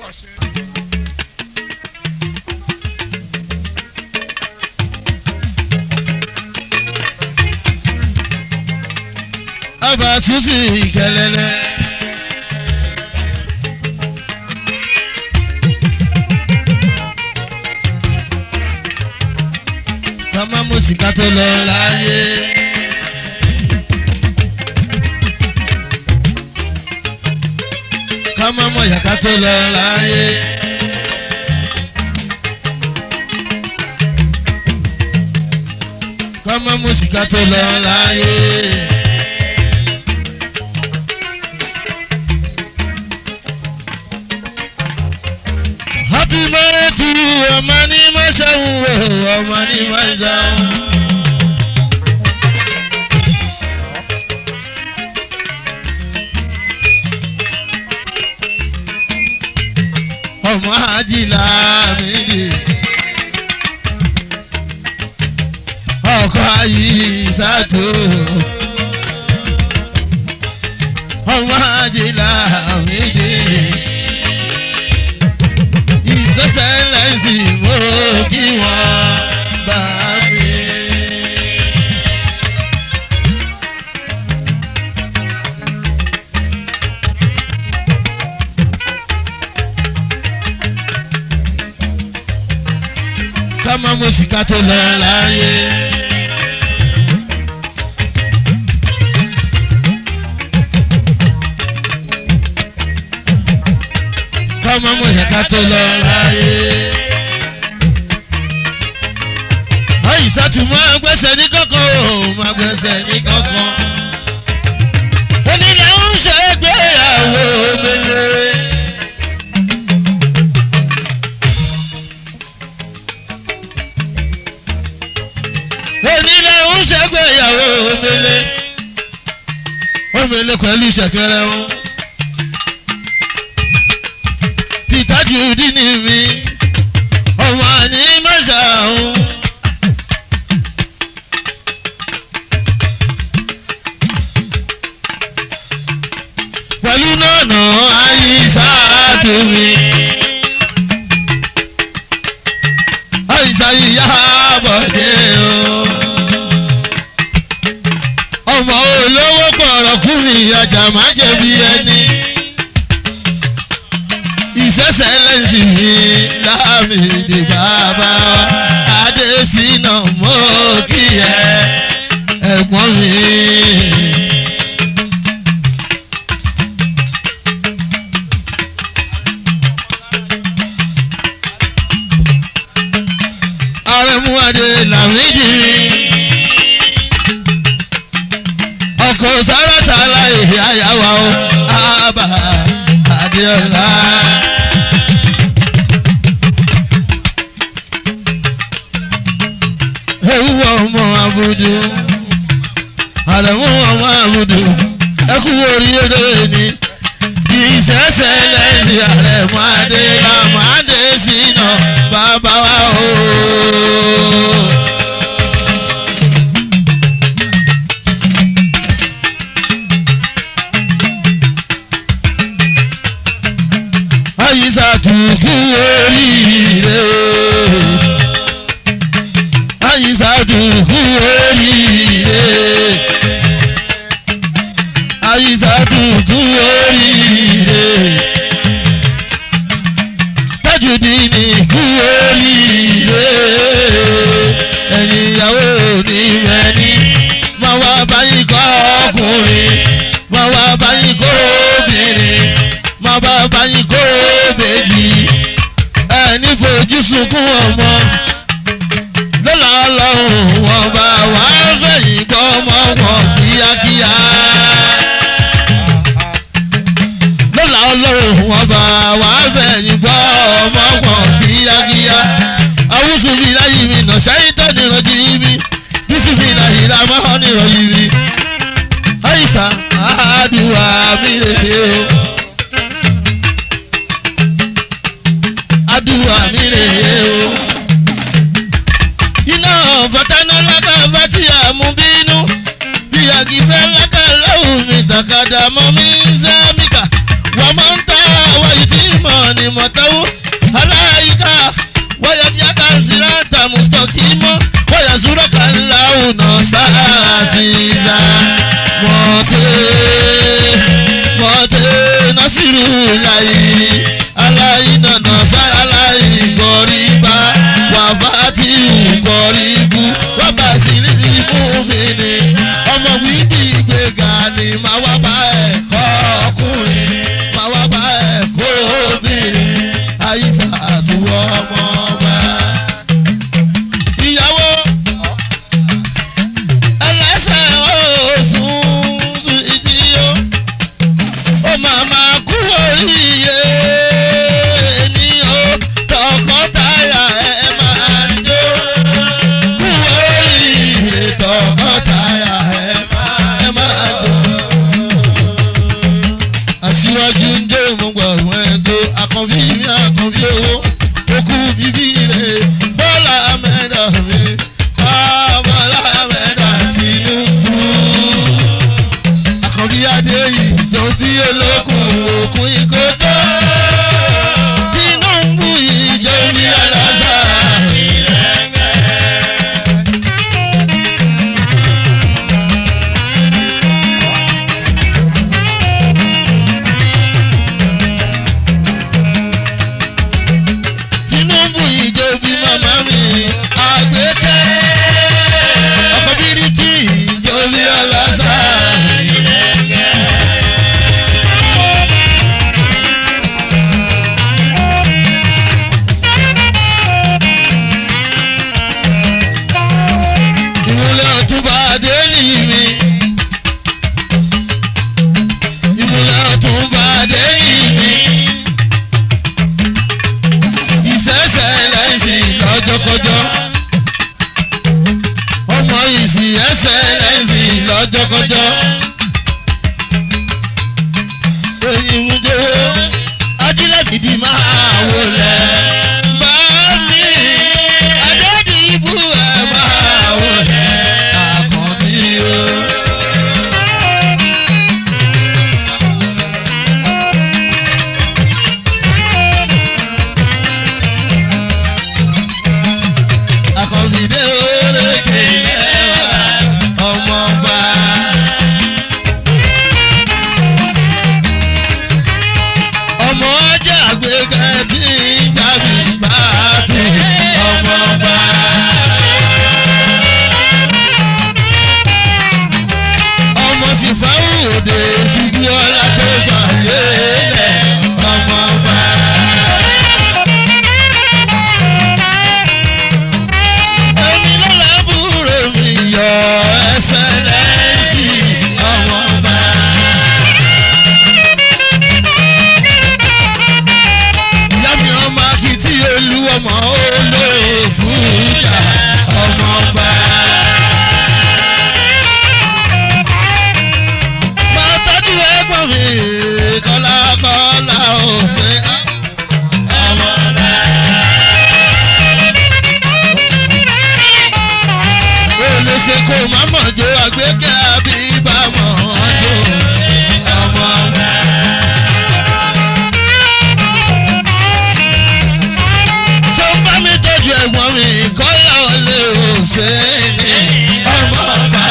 ọba susi kẹlẹlẹ. kọ́mọ́ mùsíkà tó lọ láyé. kọ́mọ́ mọ̀yàká tó lọ láyé. kọ́mọ́ mùsíkà tó lọ láyé. happy birthday to you ọmọ ní mọ́ṣáwó ọmọ ní mọ́ṣáwó. ọmọ ajílá méjì ọkọ ayé ìsàtò ọmọ ajílá méjì ìsẹsẹlẹsì mo kí wọn bá mi. ká má mú sìkà tó lọ láyé. ká má mú ìyàká tó lọ láyé. àyíṣàtú máa gbẹ́sẹ̀ ní kọ́kọ́ o máa gbẹ́sẹ̀ ní kọ́kọ́. onílẹ̀ ń ṣe gbéyàwó mele. onílẹ̀ ń ṣe gbéyàwó mele. omele pẹ̀lú ìṣẹ̀kẹrẹ wọn. tìtájú dínì mi ọmọ ní mọ́ṣáláhùn. pẹ̀lú nọ̀nà àyíṣà tómi. àyíṣà ìyá bọ̀dé o. ọmọ olówó pọ̀rọ̀kùnrin ajá má jẹ̀bi ẹni. ìṣẹ̀ṣẹ̀ lẹ́sìn mi láàmìdì bàbá wa adésínà mọ́ kí ẹ ẹ̀gbọ́n mi. àrẹ̀múadé làmídì ọkọ̀ sáràtà láì àyàwó àbá adéọlá. ewu ọmọ abudu àrẹ̀mú ọmọ abudu ẹkú oríire ni ìṣẹ̀ṣẹ̀ lẹ́sìn àrẹ̀mú adé làmú adé sínú bàbá wa o. àyíṣà tùkú oríire àyíṣà tùkú oríire àyíṣà tùkú oríire tajudini kú oríire ẹ̀yin ìyàwó ní mẹ́ni máa wá báyìí kọ́ ọkùnrin máa wá báyìí kọ́ obìnrin máa bá báyìí kó bèjì ẹni fojú sunkún ọmọ lọ́la ọlọ́run wọn bá wà fẹ̀yìn gbọ́ ọmọ wọn kíákíá lọ́la ọlọ́run wọn bá wà fẹ̀yìn gbọ́ ọmọ wọn kíákíá awúsù mi láyé mi nà sẹ́yìn tó nìrọ̀jì mi bísí mi láyé ra máa nìrọ̀jì mi àyíṣà àdúrà mi lè dé o. àdúrà mi rèé o. iná fọtánà lákà fati àmúbínú bí àgìfẹ́ lákà lọ́hùn mi tàkàdà mọ́ mi sẹ́míkà wọ́n máa ń ta àwọn ìtì mọ̀ ni mọ̀tẹ́wó aláìka wọ́yọ̀ tí a kà ń sinra ta mùsùlùmí mọ́ wọ́yọ̀ sùúrọ̀ kan láwùn náà sáàsìsà mọ̀tẹ́ mọ̀tẹ́ násìrù láyé aláìnànà sára láyé gọ̀rìbá wàfàtí gọ̀rìbù wàbà sí níbi mú mi ni ọmọ wíìbì gbẹ̀gà ni màá wá bá ẹ̀ kọ́ ọkùnrin màá wá bá ẹ̀ kó obìnrin àyíṣà àtúwọ́ ọmọ ọba. ìyàwó ẹlẹ́sẹ̀ oṣùn ìdíyó ó máa máa kú oríire ní o tọkọtaya ẹ máa jó kú oríire tọkọtaya ẹ ẹ máa jó. aṣíwájú ń dé mo gbà wọ́n ẹ̀ tó àkànbí mi àkànbí owó okú bíbí rẹ̀ bọ́lá mẹ́ta mi bọ́lá mẹ́ta Tinubu àkànbí adé yìí tó bí olókùn òkun ìkótó Tinubu yìí jẹ́ bí aláṣà. Tinubu yìí jẹ́ bí màmá mi àgbékẹ́ ọkọ̀ bíríkì yìí jẹ́ bí aláṣà. ìmúlẹ̀ ọ̀túnba adéèlì mi. ìmúlẹ̀ ọ̀túnba adéèlì mi. ìṣẹ̀ṣẹ̀ lẹ́sìn lọ́jọ́kọjọ́. ọmọ ìsìn ẹsẹ̀ lẹ́sìn lọ́jọ́kọjọ́. èyí mú dé ajílẹ̀ gidi máa wọlé. bá mi adédìbò ẹ̀ máa wọlé. àkànbí o. àkànbídé orékè lẹ́wà ọmọọba. ọmọ ọjà àgbékẹ́ tí ń jábì bá tù ọmọọba. ọmọ sífàwù òde ṣubú ọlá tó fàyè lẹ̀ ọmọọba. èmi ló lábúrò mi yọ ẹsẹ̀ lẹ́sìn ọmọọba. ìyá mi ọmọ akitì olú ọmọ olóòfújà ọmọọba. máa tọ́jú ẹ̀gbọ́n mi kọ́lákọ́lá ọ̀sẹ̀ ọmọọba. olè ṣe kó má mọ̀ jó àgbékẹ́ àbí bá mọ̀ ọ́ jó ọmọọba. tó ń bá mi tọ́jú ẹ̀gbọ́n mi kọ́lá ọ̀lẹ́ òṣèlú ọmọọba.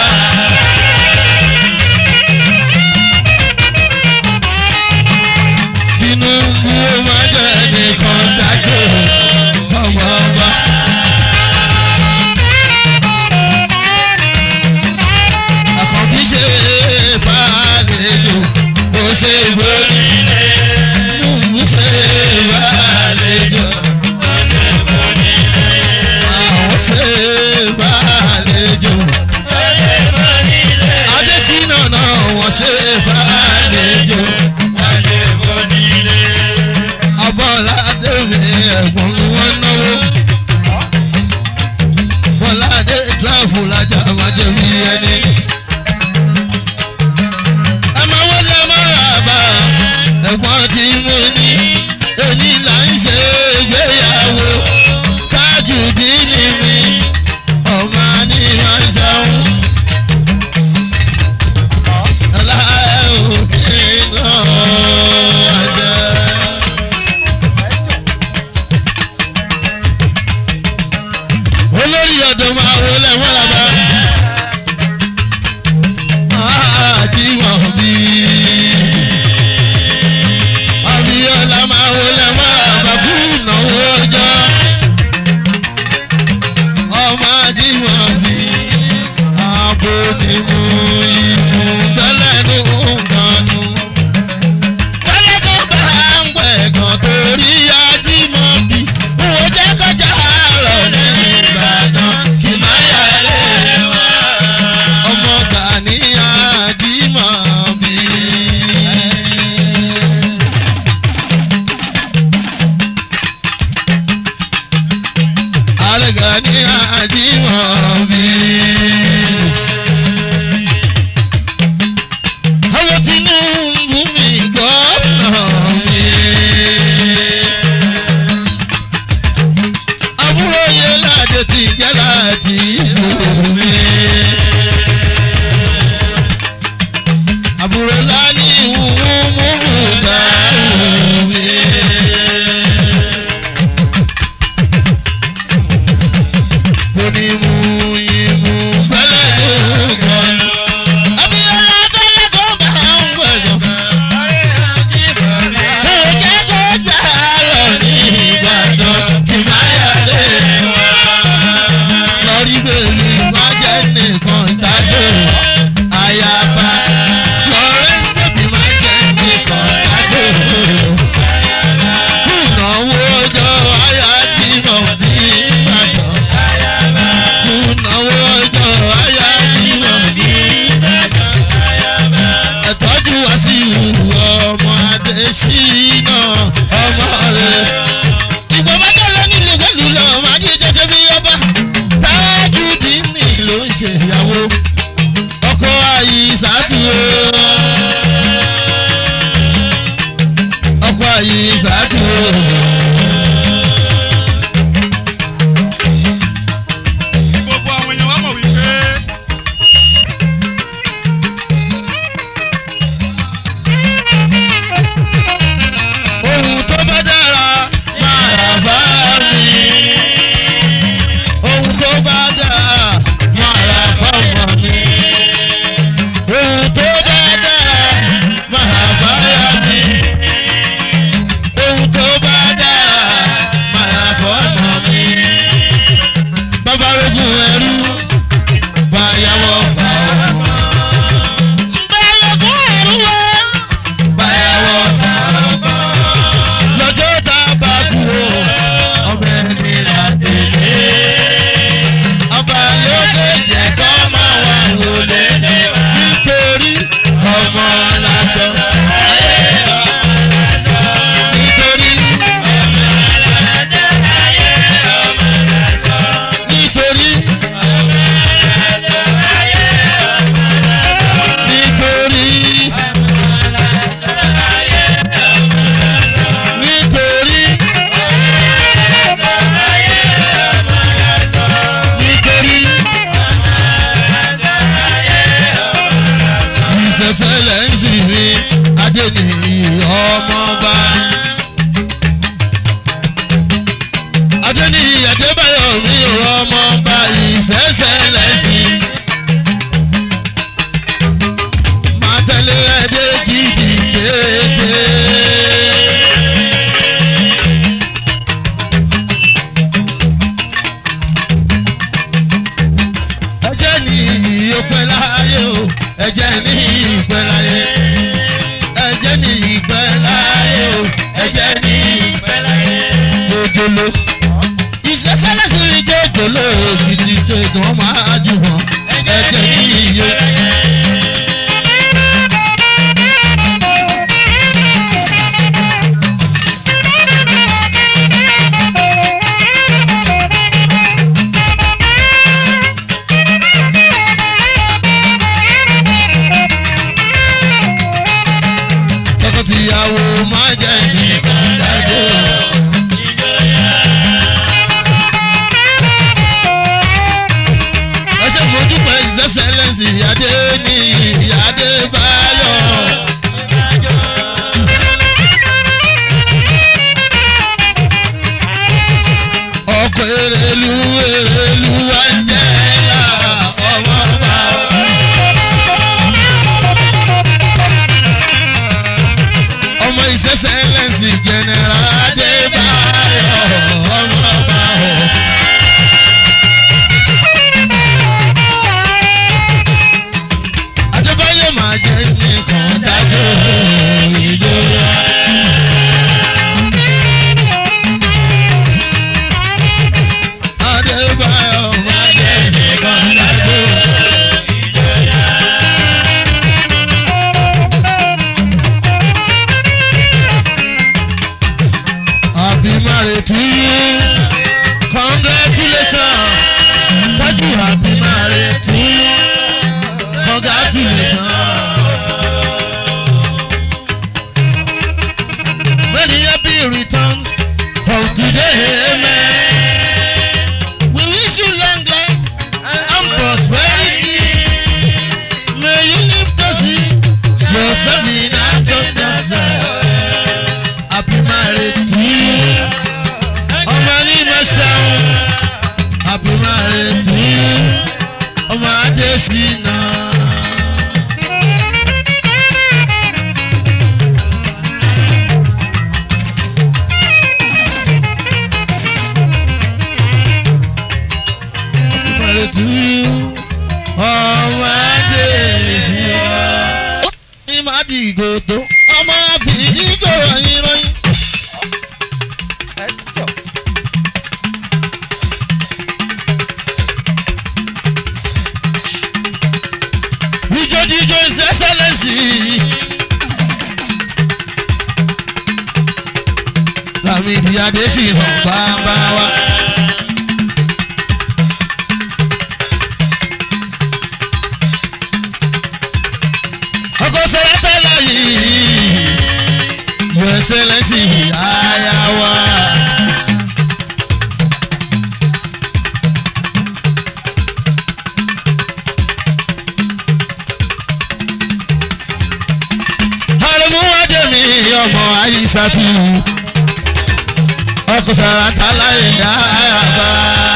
Tinubu má jẹ́ nìkan dájú ọmọọba. àkànbí ṣe fàlejò ó ṣe gbónílé mú ṣe fàlejò àwọn ṣe fàlejò adésínà náà wọ́n ṣe fàlejò abọ́ládé mi ẹ̀gbọ́n mi wọ́n náwó bọ́ládé tíráfù lájà máa jẹ́ bí ẹni. ẹ máa wọlé ẹ máa rà bá ẹ̀gbọ́n tí mo ní èyí là ń ṣe ìgbéyàwó tájù dínì mi ọmọ ní máa ń ṣàwọn. aláìwò kí n náà ṣe. ní àjímọ̀ bí. àwọn Tinubu mi gọ́fìnà mi. àbúrò yẹn láde ti jẹ́ láti ìlú mi. àbúrò láni ìwúwú múmú bá mi. mo ní mú yín mú bẹ́lẹ̀ ló kàn. Abíọ́lá bẹ́lẹ̀ kó bá ń gbọ̀dọ̀. Mo jẹ́ kó jà lọ ní Ìbàdàn kí má yàlé wá. Lọ́rí bèbí má jẹ́ nìkan dájọ́ àyàbá. Florence bèbí má jẹ́ nìkan dájọ́. Kùnàwó ọjọ́ àyà tí mo bí Ìbàdàn. Kùnàwó ọjọ́ àyà tí mo bí ẹ̀tọ́jú wá sí ìwúwo ọmọ Adésínà ọmọ rẹ̀. ìgbà bá jẹ́ lọ nílé pẹ̀lú lọ máa ní ìjọsẹ́ bí ọba. táájú dìímì ló ń ṣèyàwó ọkọ àyíṣàtú o. ọkọ àyíṣàtú o. gbogbo àwọn èèyàn wá mọ̀ wípé ohun tó bá dára máa rà bá mi. ohun tó bá dára máa rà fọ́mọ mi. ohun tó bá dára máa rà fáyà mi. ohun tó bá dára máa rà fọ́mọ mi. babarogun ẹrú báyàwó fà ọmọ. babarogun ẹrú wá báyàwó fà ọmọ lọ́jọ́ tá a bá kú o ọmọ ẹni là délé. ọba lókè jẹ́ kọ́ máa wà wọlé nítorí ọmọ lásán. nítorí nítorí nítorí nítorí nítorí ìṣẹ̀ṣẹ̀ lẹ́yìn mi adéníyì ọmọọba adéníyì adébáyọ̀ mi ọmọọba ìṣẹ̀ṣẹ̀ lẹ́sìn máa tẹ̀lé ẹdẹ gidi kéde. ẹjẹ́ ní ìyópẹ́ láyé o ẹjẹ́ ní ìpẹ́ láyé ẹjẹ́ ní ìpẹ́ láyé o ẹjẹ́ ní ìpẹ́ láyé. jòjòló ìṣẹ́sẹ́lẹ́sì rí jòjòló gidi tó wọ́n máa jù wọ́n ẹjẹ́ ní ìyó. tọkọtìyàwó máa jẹ́ nìkan dájú. ẹ ṣe mo dúpẹ́ his excellence adé ní adé báyọ̀. ọkọ̀ èrèlú èrèlú Angela ọmọ bá ọmọ his excellence general adé báyọ̀ ọmọ bá ọ̀. adébáyé máa jẹ́ nìkan dájú ìjọba. adébáyọ̀ máa jẹ́ nìkan dájú. happy marriage to you congratulations. ìyáde sì hàn bàbá wa. ọkọ̀ sẹ́yà tẹ́lẹ̀ yìí yọ ẹsẹ̀ lẹ́sìn àyà wa. àrùn wájú mi ọmọ àyíṣàtú ọkọ̀ sàrà tálá ìyá àbá.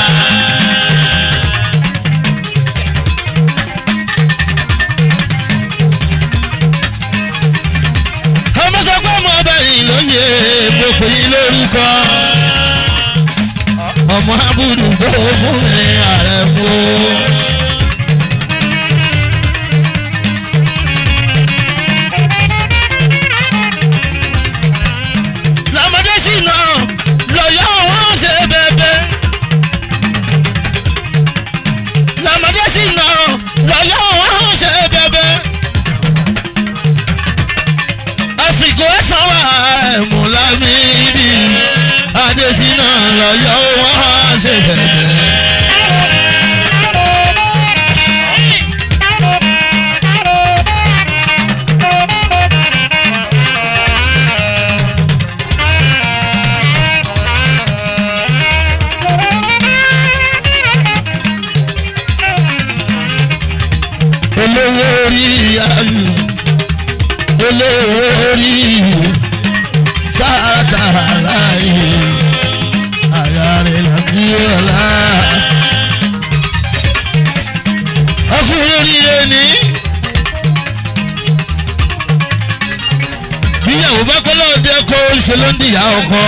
ọmọ sọ pé ọmọ ọba yìí lóye gbogbo yìí lórúkọ ọmọ abúlù gbogbo mi ààrẹ mú. lọ́mọdé sì náà lọ́yọ́ wọn ṣe bẹ́ẹ̀bẹ́. lọ́mọdé sì náà lọ́yọ́ wọn ṣe bẹ́ẹ̀bẹ́. àsìkò ẹ̀sán wà ẹ̀mú lámìdí adésínà lọ́yọ́ wọn ṣe bẹ́ẹ̀bẹ́. olówó orí ayù olówó orí sáàtà láàyè àyà rẹ̀ làbí ọ̀la. ọkùnrin orí ẹni bíyàwó bá pẹ́ lọ́dẹ kó ń ṣe ló ń dìyà ọkọ.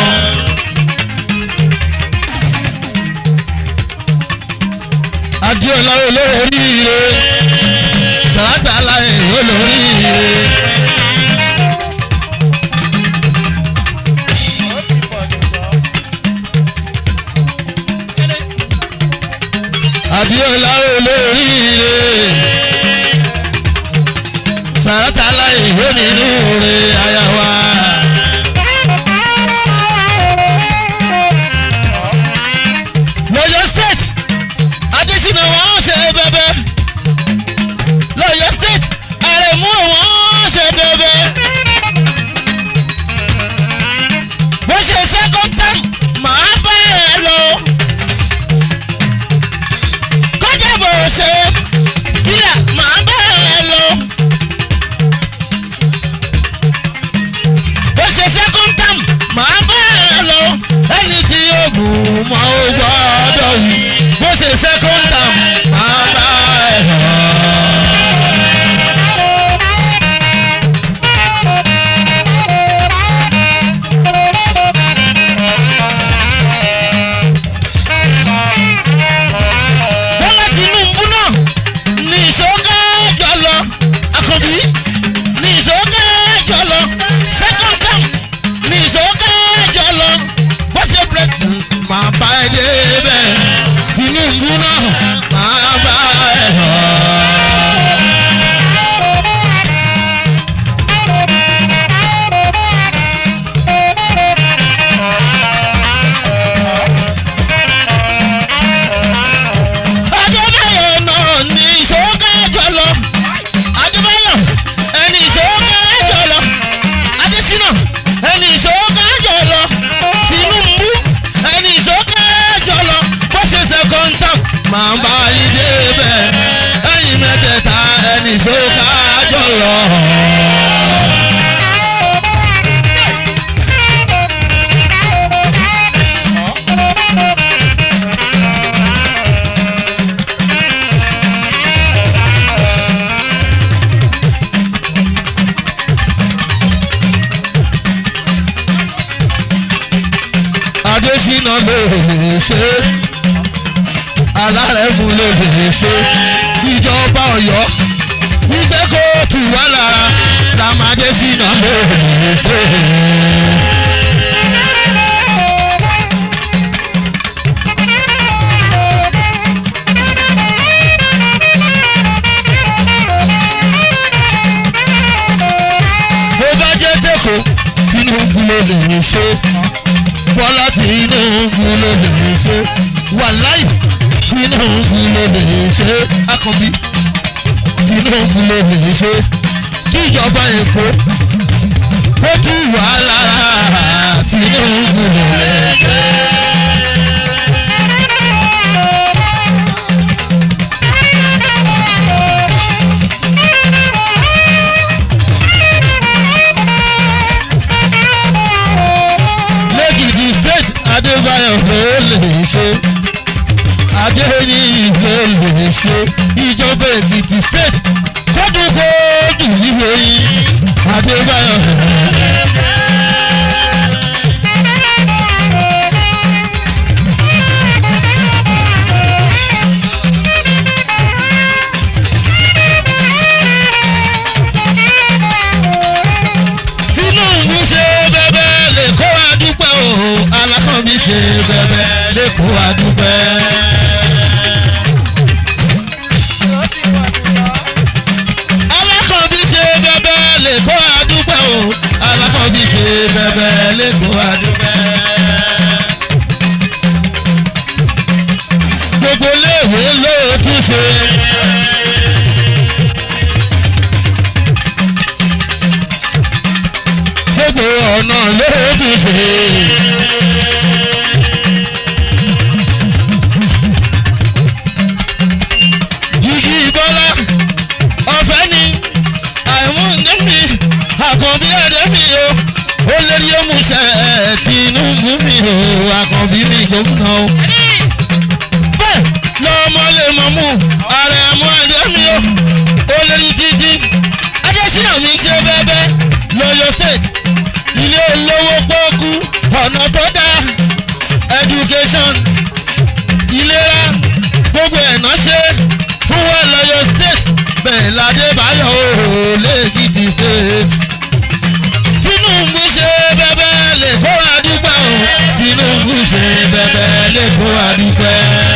adéọlá olówó oríire sàràtà aláì olóríire. adéọlá olóríire sàràtà aláì onínúure ayawa. lọ́yọ̀ state adésínà wọn ṣe bẹ́bẹ́ lọ́yọ̀ state àrẹ̀mú wọn ṣe bẹ́bẹ́. bó ṣe second term màá bá ẹ lọ. kọjá bó ṣe fílà màá bá ẹ lọ. bó ṣe second term màá bá ẹ lọ. ẹni tí yóò gùn mọ́ ó gbọ́dọ̀ wí. bó ṣe second term màá bá ẹ lọ. bọ́lá tinubu náà ní ìṣókè jọlọ àkànbí ní ìṣókè jọlọ second term ní ìṣókè jọlọ bó ṣe president máa bá ẹ débẹ̀ tinubu náà máa bá ẹ lọ. Adébáyọ̀ náà ní ìṣókè jọlọ. Adébáyọ̀ ẹni ìṣókè jọlọ. Adésínà ẹni ìṣókè jọlọ. Tinubu ẹni ìṣókè jọlọ. Bó ṣe second term máa bá yí débẹ̀. Ẹyin mẹ́tẹ̀ẹ̀ta ẹni ìṣókè jọlọ. Adésínà ló lè ṣe alárẹ̀mú ló lè ṣe ìjọba Ọ̀yọ́ wípé kó tù wá lára làmàdésínà ló lè ṣe. bó bá jẹ́ tẹ́kọ̀ọ́ Tinubu ló lè ṣe bọ́lá Tinubu ló lè ṣe wàláì Tinubu ló lè ṣe akànbí Tinubu ló lè ṣe kíjọba Èkó kó tú wàhálà Tinubu ló lè ṣe. lẹ́kìtì state adébáyọ̀ ló lè ṣe adéyí ló lè ṣe ìjọba èkìtì state kódùkódù ìwé yìí adébáyọ̀ ló lè ṣe. Tinubu ṣe bẹbẹ lè kó wa dúpẹ́ o alákànbí ṣe bẹbẹ lè kó wa dúpẹ́. alákànbí ṣe bẹbẹ lè kó wa dúpẹ́ o alákànbí ṣe bẹbẹ lè kó wa dúpẹ́. gbogbo léèwé ló tún ṣe. gbogbo ọ̀nà ló tún ṣe. Jíjí Bọ́lá ọ̀fẹ́ ni àìmú ndémi àkànbí ẹ̀dẹ́mi o ó lérí òmùsẹ̀ Tinubu mi o àkànbí mi gómìnà o. Bẹ́ẹ̀ lọ́mọ lè mọ̀ mú ààrẹ mú ẹ̀dẹ́mi o ó lérí títí Adésínà mi ṣe bẹ́ẹ̀ bẹ́ẹ̀ lọ́yọ̀ state ilé olówó pọ́ọ́kú ọ̀nà tó dáa education ìlera gbogbo ẹ̀nà ṣe fún wọn lọ́yọ̀ state bẹ́ẹ̀ ládébáyọ̀ ooo lẹ́kìtì state. Tinubu ṣe bẹ́bẹ́ lè kó àdúgbò o Tinubu ṣe bẹ́bẹ́ lè kó àdúgbò.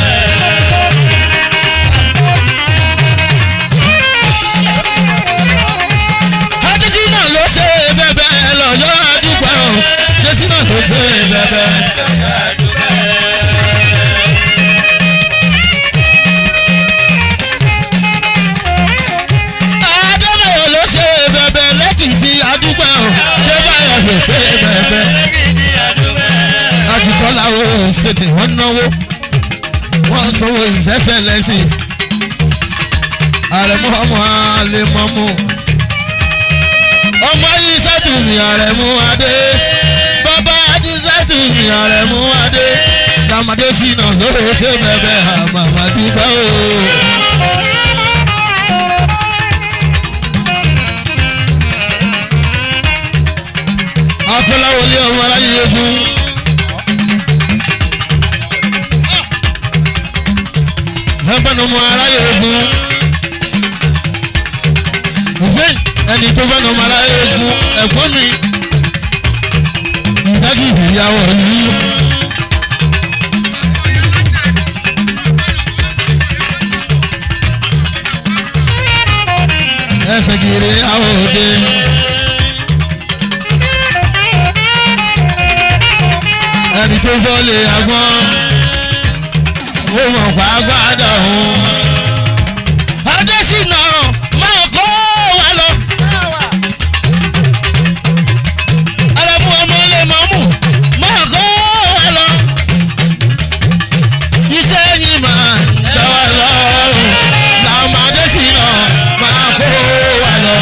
Adésínà ló ṣe bẹ́bẹ́ lọ́yọ́ àdúgbò o Adésínà ló ṣe bẹ́bẹ́. Adébáyọ̀ ló ṣe bẹ́bẹ́ lẹ́kìtì àdúgbò o Adébáyọ̀ ló ṣe bẹ́bẹ́. Àjùkọ́lá o ṣètè wọ́n náwó wọ́n sanwó ìṣẹ́ṣẹ́ lẹ́sìn àrẹ̀mú ọmọ àlèmọ́mú ọmọ yìí sátúmì àrẹ̀mú adé bàbá yìí sátúmì àrẹ̀mú adé dàmàdé sínà ló ṣe bẹ̀bẹ̀ àmàmà dúpẹ́ o. akọ́láwọlé ọmọ aráyé egun. ẹgbẹ́ ni ọmọ aráyé egun hussein ẹni tó fẹ́ nọmọ aráyé egun ẹ̀gbọ́n mi ìdájú ìyàwó yìí. ẹsẹ̀ kiri àwọn òde. ẹni tó fọ́lé agbọ́n ó mọ̀ pàápàá òun. adésínà máa kó wa lọ. alẹ́mú ọmọ ilé mọ́mú máa kó wa lọ. iṣẹ́ yìí máa tẹ́ wa lọ́rùn làwọn adésínà máa kó wa lọ.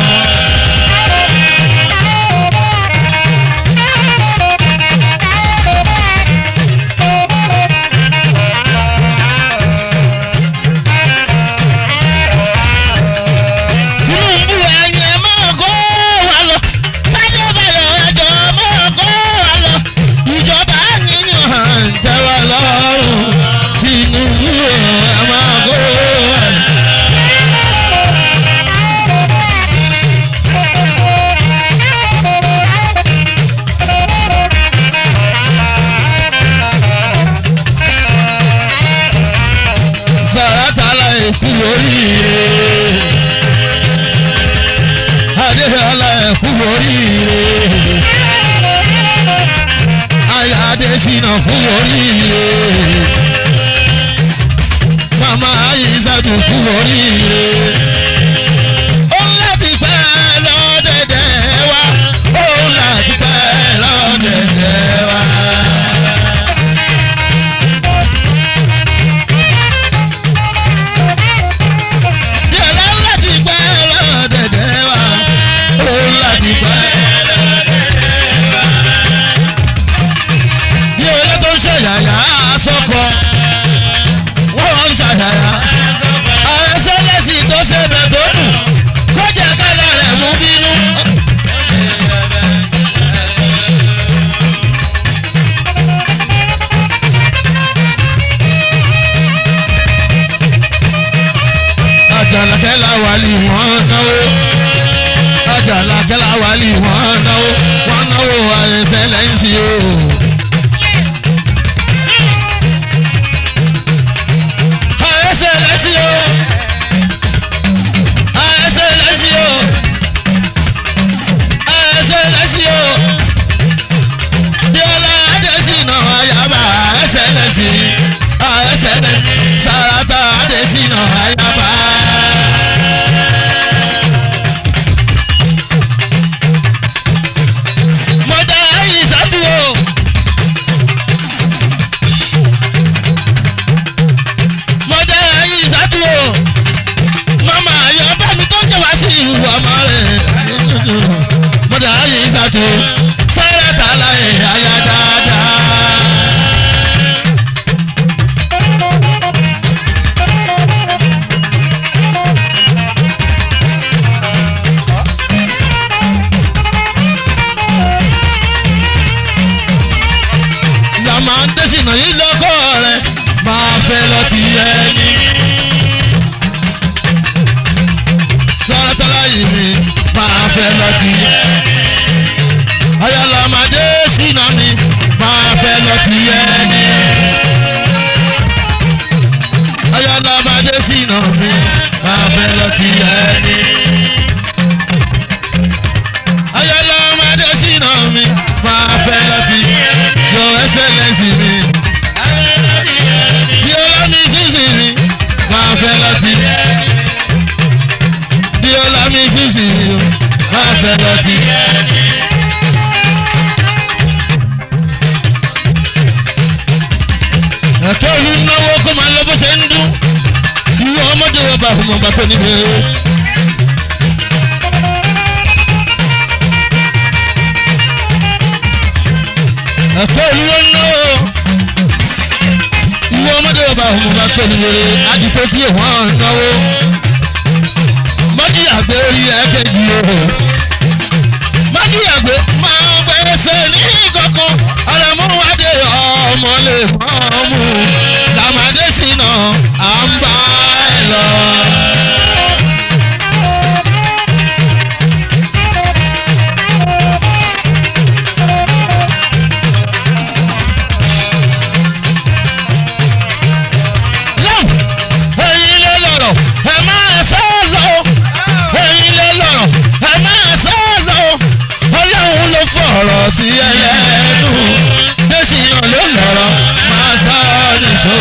Tinubu ẹ̀yin ẹ máa kó wa lọ Fádébáyọ̀ ẹjọ́ máa kó wa lọ ìjọba nínú hàn tẹ́ wa lọ́rùn Tinubu ẹ máa kó wa lọ. Sàràtàlà èkú oríire adéhàlà ẹ̀kú oríire. Aya adé adésínà fún oríire màmá àyíṣàdùn fún oríire ó láti pẹ́ lọ́dẹ̀dẹ̀ wa ó láti pẹ́ lọ́dẹ̀dẹ̀ wa. Yàrá láti pẹ́ lọ́dẹ̀dẹ̀ wa ó láti pẹ́ ní olè tó ń ṣàyàyà sọ́kọ wọ́n ń ṣàyàyà àwọn sẹ́lẹ̀sì tó ṣẹbẹ̀ tó dùn kó jẹ́ kálá rẹ̀ mú bínú. àjàlàkẹ́ làwálì wọ́n náwó àjàlàkẹ́ làwálì wọ́n náwó wọ́n náwó àrẹsẹ̀ lẹ́yìn sí o. àrẹsẹ̀ lẹ́sí o àrẹsẹ̀ lẹ́sí o àrẹsẹ̀ lẹ́sí o bíọ́lá adésínà ayaba àrẹsẹ̀ lẹ́sí àrẹsẹ̀ lẹ́sí sàràtà adésínà ayaba. mọ̀dà ìsàtú o. mọ̀dà ìsàtú o. màmá ayọ̀ bá mi tó ń jẹ́ wá sí ìlú ọmọ rẹ̀. mọ̀dà ìsàtú sára tààlà ẹ̀ àyà dáadáa. yàmà ń tẹ̀sínà yìí lọ́kọ́ rẹ̀ máa fẹ́ lọ ti yẹ ni. sọ́tọ́lá yìí mi máa fẹ́ lọ ti yẹ. ayọ̀lọ́mọdé sínà mi máa fẹ́ lọ ti yẹ ni. ayọ̀lọ́mọdé sínà mi máa fẹ́ lọ ti yẹ ni. ayọ̀lọ́mọdé sínà mi máa fẹ́ lọ ti yẹ ni. Your Excellency mi. Bíọ́lá mi sísì mi máa fẹ́ lọ́tì. Bíọ́lá mi sísì mi máa fẹ́ lọ́tì. Ẹ̀kọ́ olú náwó kó máa lọ bó ṣe ń dún. Ìwọ ọmọdé wọ bá ọmọ bá tó níbi eré. ẹ̀kọ́ olúwo náwó ìwọ ọmọdé ọba ọmọ bá tó ní wèrè àdìtò kí wọ́n náwó májíyàgbé orí ẹ̀kẹ́jì o májíyàgbé máa gbẹ́sẹ̀ ní kankan ọ̀rẹ́múwádé ọmọ lè mọ́ mú làmàdé sínú à ń bá ẹ lọ. lọ́m ẹ̀yin lè lọ̀rọ̀ ẹ máa sá lọ ẹ̀yin lè lọ̀rọ̀ ẹ máa sá lọ ọlọ́run ló fọ̀rọ̀ sí ẹlẹ́nu dẹ́sìnà ló lọ̀rọ̀ máa sá nìṣó.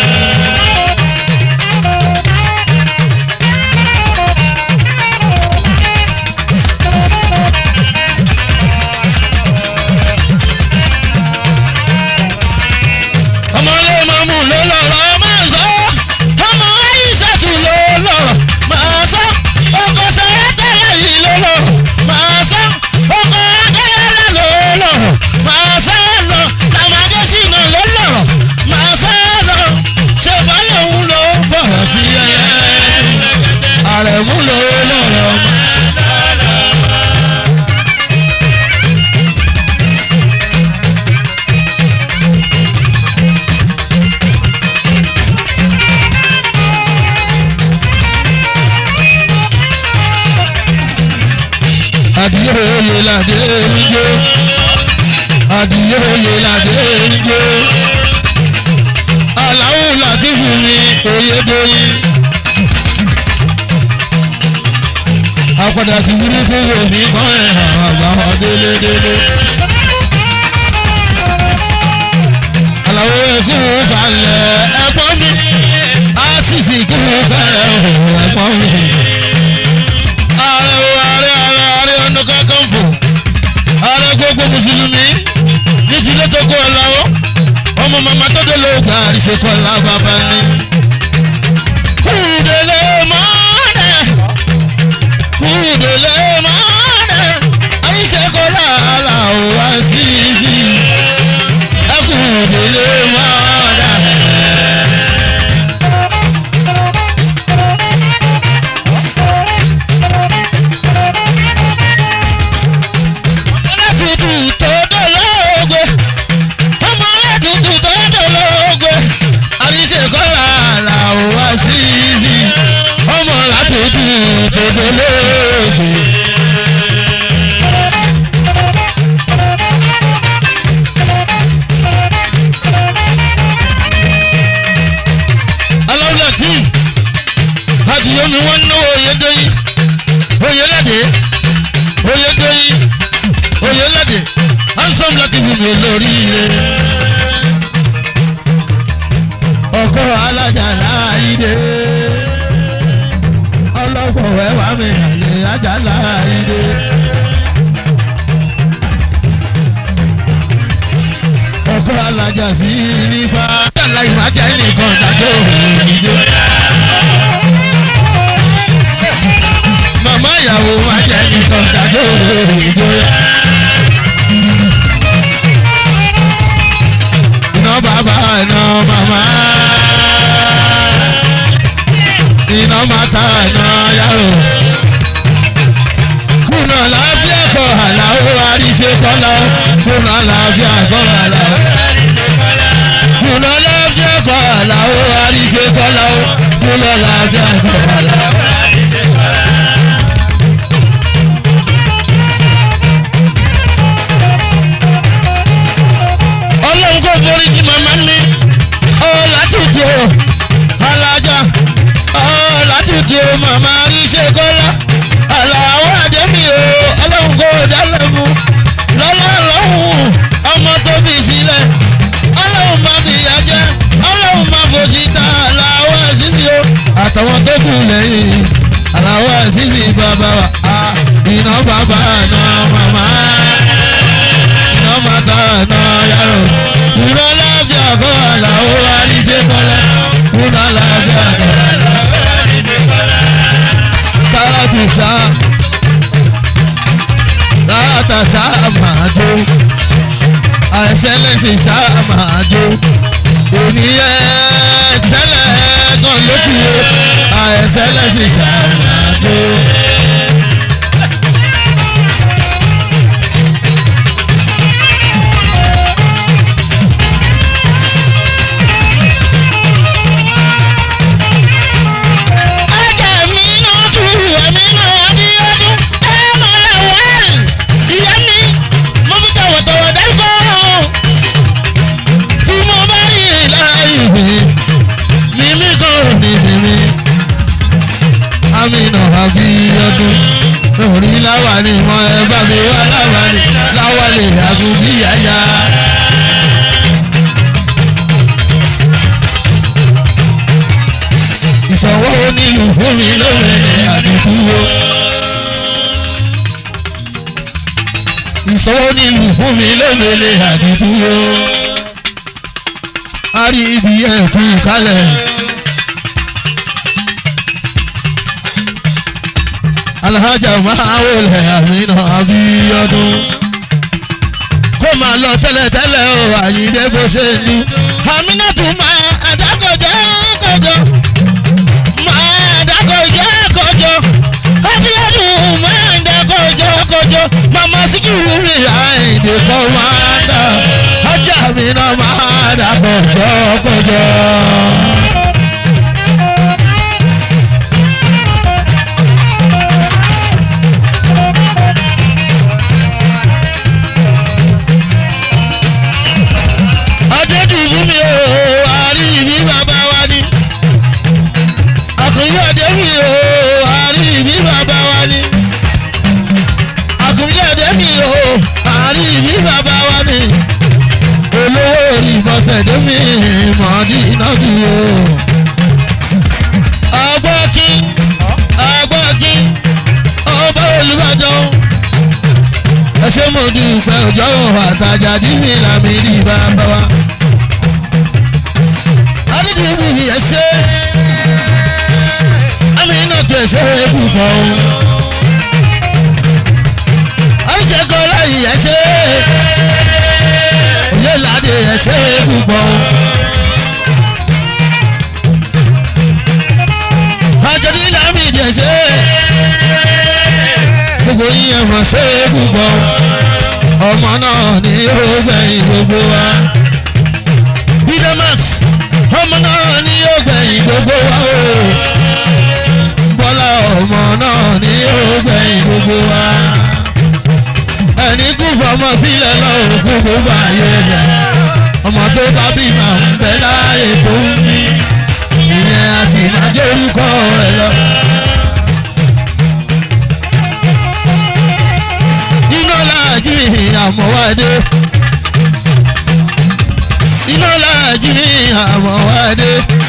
ọmọ ilé mọ́mú ló lọ́rọ̀ máa sọ ọmọ àyíṣàtú ló lọ́rọ̀ máa sọ ọkọ sẹ́yẹ́tẹ̀lẹ̀ yìí ló lọ́rọ̀ máa sọ ọkọ adéyẹlẹ ló lọ́rọ̀ máa sọ lọ làmàdésínà ló lọ́rọ̀ máa sọ lọ ṣèbálẹ̀ òun ló fọ̀rọ̀ sí ẹyẹ àrẹ̀mú ló lọ́rọ̀ máa. adìyẹ oyè ládé níjó adìyẹ oyè ládé níjó aláwọ̀ láti fún mi oyè dóyin apàdà sí burúkú wò mí kọ́ ẹ̀ hàn àgbà wọn délé délé. kalẹ̀ ẹ̀gbọ́n mi asisi kú kalẹ̀ ẹ̀gbọ́n mi. ààrẹ o ààrẹ ààrẹ ààrẹ ọ̀nà kankan fò ààrẹ gbogbo mùsùlùmí ní tilé tó kó ọ lọ́wọ́ ọmọ màmá tó dé ló gbà àríṣe kọ́lá bàbá ni. kúndélé mọ́ọ́dẹ̀ kúndélé mọ́ọ́dẹ̀ àríṣe kọ́lá làwọn wá sí sí ẹ kúndélé mọ́ọ́dẹ̀. ọmọlẹ́tutù tó dolóògbé ọmọlẹ́tutù tó dolóògbé àríṣe kọ́lá làwọn wá sí sí ọmọlẹ́tutù tó dolóògbé. aláwùlà tí adìyẹmi wọn náwó oyèdèyí oyèládé oyèdèyí oyèládé hansom láti fún mi olóríire. ọkọ alájà láàyè ọlọ́pọ̀ ẹ̀wà mi àlè ajá láàyè. ọkọ alájà sí nífà. yàrá ìmájà nìkan dájọ́ òyìnbó. màmá ìyàwó májà nìkan dájọ́ òyìnbó. iná bàbá iná màmá. iná màtá iná yàrá. kùnà láàfíà kọ àlàó àríṣe kọ́lá kùnà láàfíà kọ àlàó kùnà láàfíà kọ àlàó àríṣe kọ́lá kùnà láàfíà kọ àlàó. ọlọ́run kò forí jì màmá mi ọ látìtì o alájà ọ látìtì o màmá àríṣe kọ́lá àlàó àdémi o ọlọ́run kò dálẹ̀ fún lọ́lá lọ́hùn ọmọ tó bí sílẹ̀ ọlọ́run máa fi ìyà jẹ ọlọ́run máa fòjì ta àlàó àṣìṣì o àtàwọn tó kù lẹ́yìn àlàó àṣìṣì bàbá wa a iná bàbá náà màmá iná màtá náà yàrá ìrọ̀ láfíà kọ́ àlàó àríṣe kọ́lá ìrọ̀ láfíà kọ́ sára tù sáà láta sáà máa jó àìsẹ́lẹ̀sì sáà máa jó ènìyàn tẹ́lẹ̀ kan lókù àìsẹ́lẹ̀sì sáà máa jó. Ajá mi náà tú ẹ̀mí náà bí ọdún ẹ̀ máa wẹ̀. Ìyá mi, mo fi tọ̀wọ̀tọ̀wọ̀ dárúkọ. Tí mo bá rí láàyè mímí kan ò ní mímí. Amina Abíọ́dún lórí láwàní mọ ẹ bá mi wá láwàní láwàní àgùnbí yáyá. Ìsọ̀wọ́ onílù fún mi lóore ní àdìtúwò. Ìsọ̀wọ́ onílù fún mi lóore ní àdìtúwò. A rí ibi ẹ̀kú kálẹ̀. Alhaja máa wọlé Amina Abíọ́dún. Kó máa lọ tẹ́lẹ̀tẹ́lẹ̀ o, àyíndé bó ṣe ń lu. Amina tún máa àdákọ̀jẹ́ kọjọ́ máa dákọjọ́ kọjọ́ Abíọ́dún máa dákọjọ́ kọjọ́ mama Síkírù mi àìdè kọ́mándà ajá mi náà máa dákọjọ́ kọjọ́. Adédùnmú mi ò àrí mi bàbá wa ni àkùnrin ọdẹ mi ò àárín ìbí bàbá wa ni àkùnrin ọdẹ mi ò àárín ìbí bàbá wa ni olówó orí ìbọ̀sẹ̀ dé mi mọ̀dínà tù o. ọgbọ́kí ọgbọ́kí ọba olùbàdàn ẹ ṣé mo dúpẹ́ òjò àtàjà dí mi làmì ní bàbá wa. adídì mi ẹ ṣé àmì iná tó ẹ ṣe é púpọ̀ o. àìṣe kọ́ láyé ẹ ṣé òye ládé ẹ ṣé é púpọ̀ o. àjọ̀dí làmì ìdí ẹ ṣé gbogbo yín ẹ mọ̀ ṣé é púpọ̀ o. ọmọ náà ni ó gbẹ̀yìn gbogbo wa. Bidamax ọmọ náà ni ó gbẹ̀yìn gbogbo wa o. Bọ́lá ọmọ náà ni ó gbẹ̀yìn gbogbo wa. Ẹni kú fọmọ sílẹ̀ lọ́wọ́ kú gbogbo ayé rẹ̀. Ọmọ tó bá bí màá ń bẹ láàyè tó ń bí. Ìyẹn a sì máa jẹ́ orúkọ rẹ̀ lọ. iná láàjì àmọ́wádé iná láàjì àmọ́wádé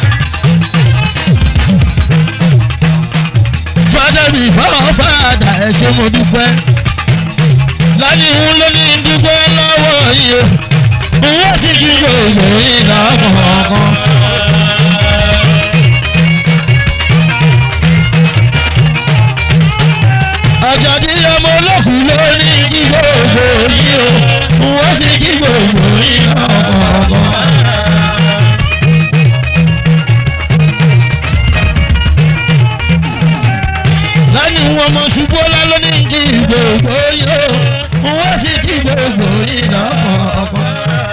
fada mi fọwọ́ fada ẹ ṣé mo dúpẹ́ lálẹ́ ìhun ló ní dúpẹ́ lọ́wọ́ yìí o wọ́n sì kí gbogbo yìí lọ́kọ̀ọ̀kan. àjàdí ọmọ olókùn ló ní kí gbogbo yìí o wọ́n sì kí gbogbo yìí lọ́kọ̀ọ̀kan. lẹ́yìn wọn mọ ṣubú ọlá ló ní kí gbogbo yìí o wọ́n sì kí gbogbo yìí lọ́kọ̀ọ̀kan.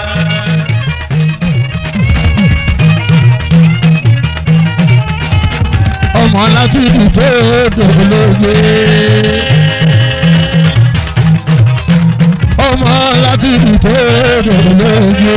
ọmọ látúntò tó dòlógbé. ọmọ látúntò tó dòlógbé.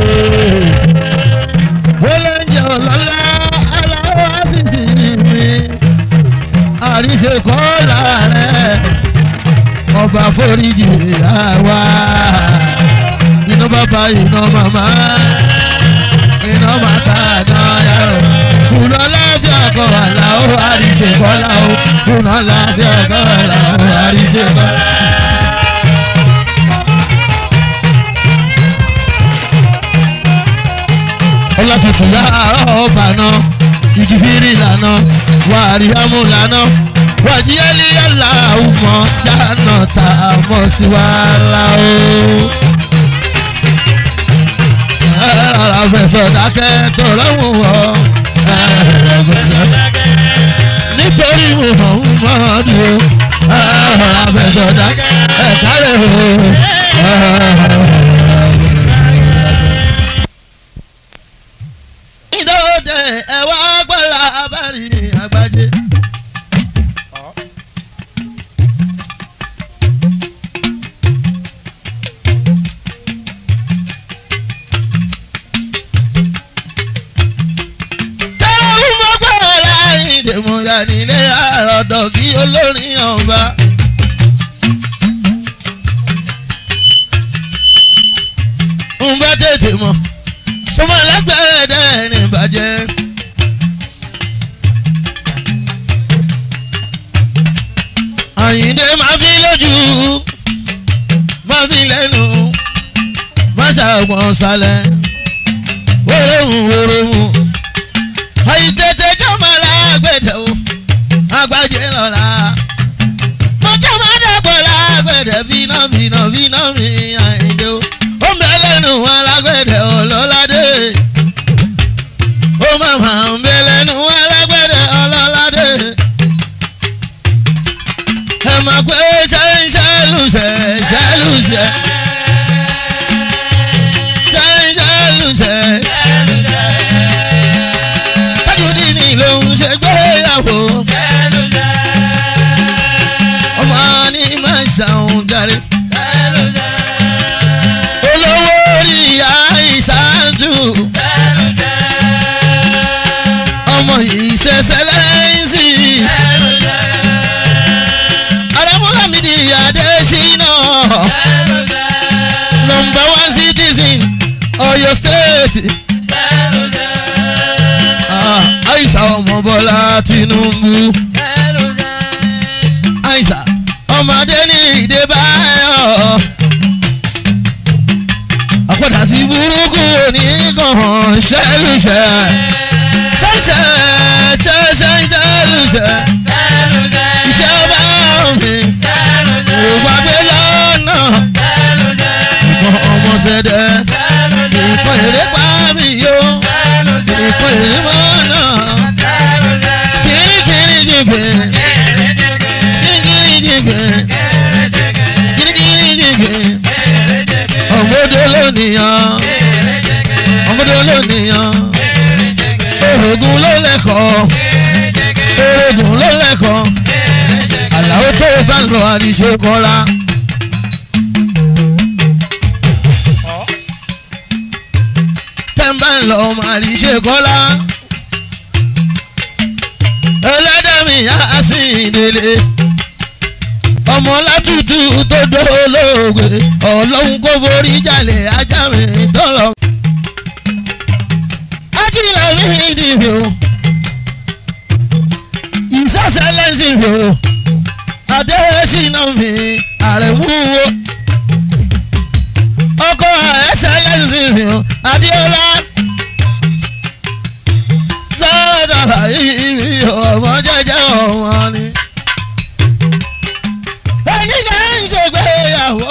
wọ́lẹ́njẹ́ ọ̀lọ́lá aláwọ̀ àṣìṣe mi. àríṣe kọ́ làárẹ̀ ọba foríjì àwa. iná bàbá iná màmá iná màtá náà yàrá kùnà láfíà kọ́ àlàó àríṣe kọ́lá o kùnà láfíà kọ́ àlàó àríṣe kọ́lá. ọlọ́tutù yàrá ọba náà ìjìfìrí lànà wàrí amú lànà wàjíyálì yàrá ọmọ jáná tá a mọ̀ sí wàhálà o ẹ̀rọ fẹsọ̀ dákẹ́ tó lọ́wọ́ wọ̀ ẹ̀rọ fẹsọ̀ nítorí mo mọ̀ ń mọ̀ ọ́ ni o ẹ̀rọ fẹsọ̀ dákẹ́ ẹ̀ka rẹ̀ o. ìdóde ẹ̀wá gbọ́dọ̀ abárí àgbájé. tẹ́lẹ̀ mọ́ gbọ́dọ̀ láyìn dèmọ̀yà nílé àròdọ̀ kí olórin ọba. ń bá tètè mọ̀ sọmọ lẹ́gbẹ̀ẹ́ dẹ́ ní ìbàjẹ́. àyìndé máa fi lójú máa fi lẹ́nu máa ṣàgbọ̀n sálẹ̀ wórówù wórówù àyìntètè jọmọ lágbèdè o àgbàjẹ lọ́la mọ̀jọ́ máa dàgbọ̀ lágbèdè fínà fínà fínà mi àyìndé o ó mẹ́lẹ́nu alágbèdè ọlọ́ládé ó màmá mẹ́lẹ́nu alágbèdè ọlọ́ládé ẹ máa pé ṣẹ́ńṣẹ́lùṣẹ́ ṣẹ́lùṣẹ́ ṣẹ́ńṣẹ́lùṣẹ́ tajudini ló ń ṣe gbéyàwó ọmọ ní máa ṣàwọn jàre olówó orí àìsàdù ọmọ yìí ṣẹṣẹ lẹ́yìnsì alámúlámídì adésínà àìsà ọmọ bọ́lá tinubu àìsà ọmọdé ní ìdè báyọ̀ àpàdà sí burúkú oníkan ṣẹ́lùṣẹ́ ṣẹ́ṣẹ́ ṣẹ́ṣẹ́ ṣẹ́lùṣẹ́ iṣẹ́ bá mi kò gbàgbé lọ́nà ìkan ọmọ ṣẹ̀dẹ̀ ìkan èrè pa mi yó ìkan èrè mọ́nà kìrìkìrì jìgbẹ́ kìrìkìrì jìgbẹ́ kìrìkìrì jìgbẹ́ ọmọdé lónìyàn ọmọdé lónìyàn orogún ló lẹ́kọ̀ọ́ orogún ló lẹ́kọ̀ọ́ àlàó tó bá ń lọ àríṣe kọ́ra. tẹ́ǹbà ń lọ àríṣe kọ́lá. ẹlẹ́dẹ̀mí yá sí ìdílé ọmọ látútù tó dolóògbé ọlọ́run kò forí jalè ajá mi dọ́lọ́. akílà mi dìbò ìsọsẹlẹsì mi o adéṣínà mi àrẹ̀múwo ọkọ ẹsẹlẹsì mi o adéọlá sọdọ yìí mi ọmọ jẹjẹ ọmọ ni ẹni náà ń ṣègbéyàwó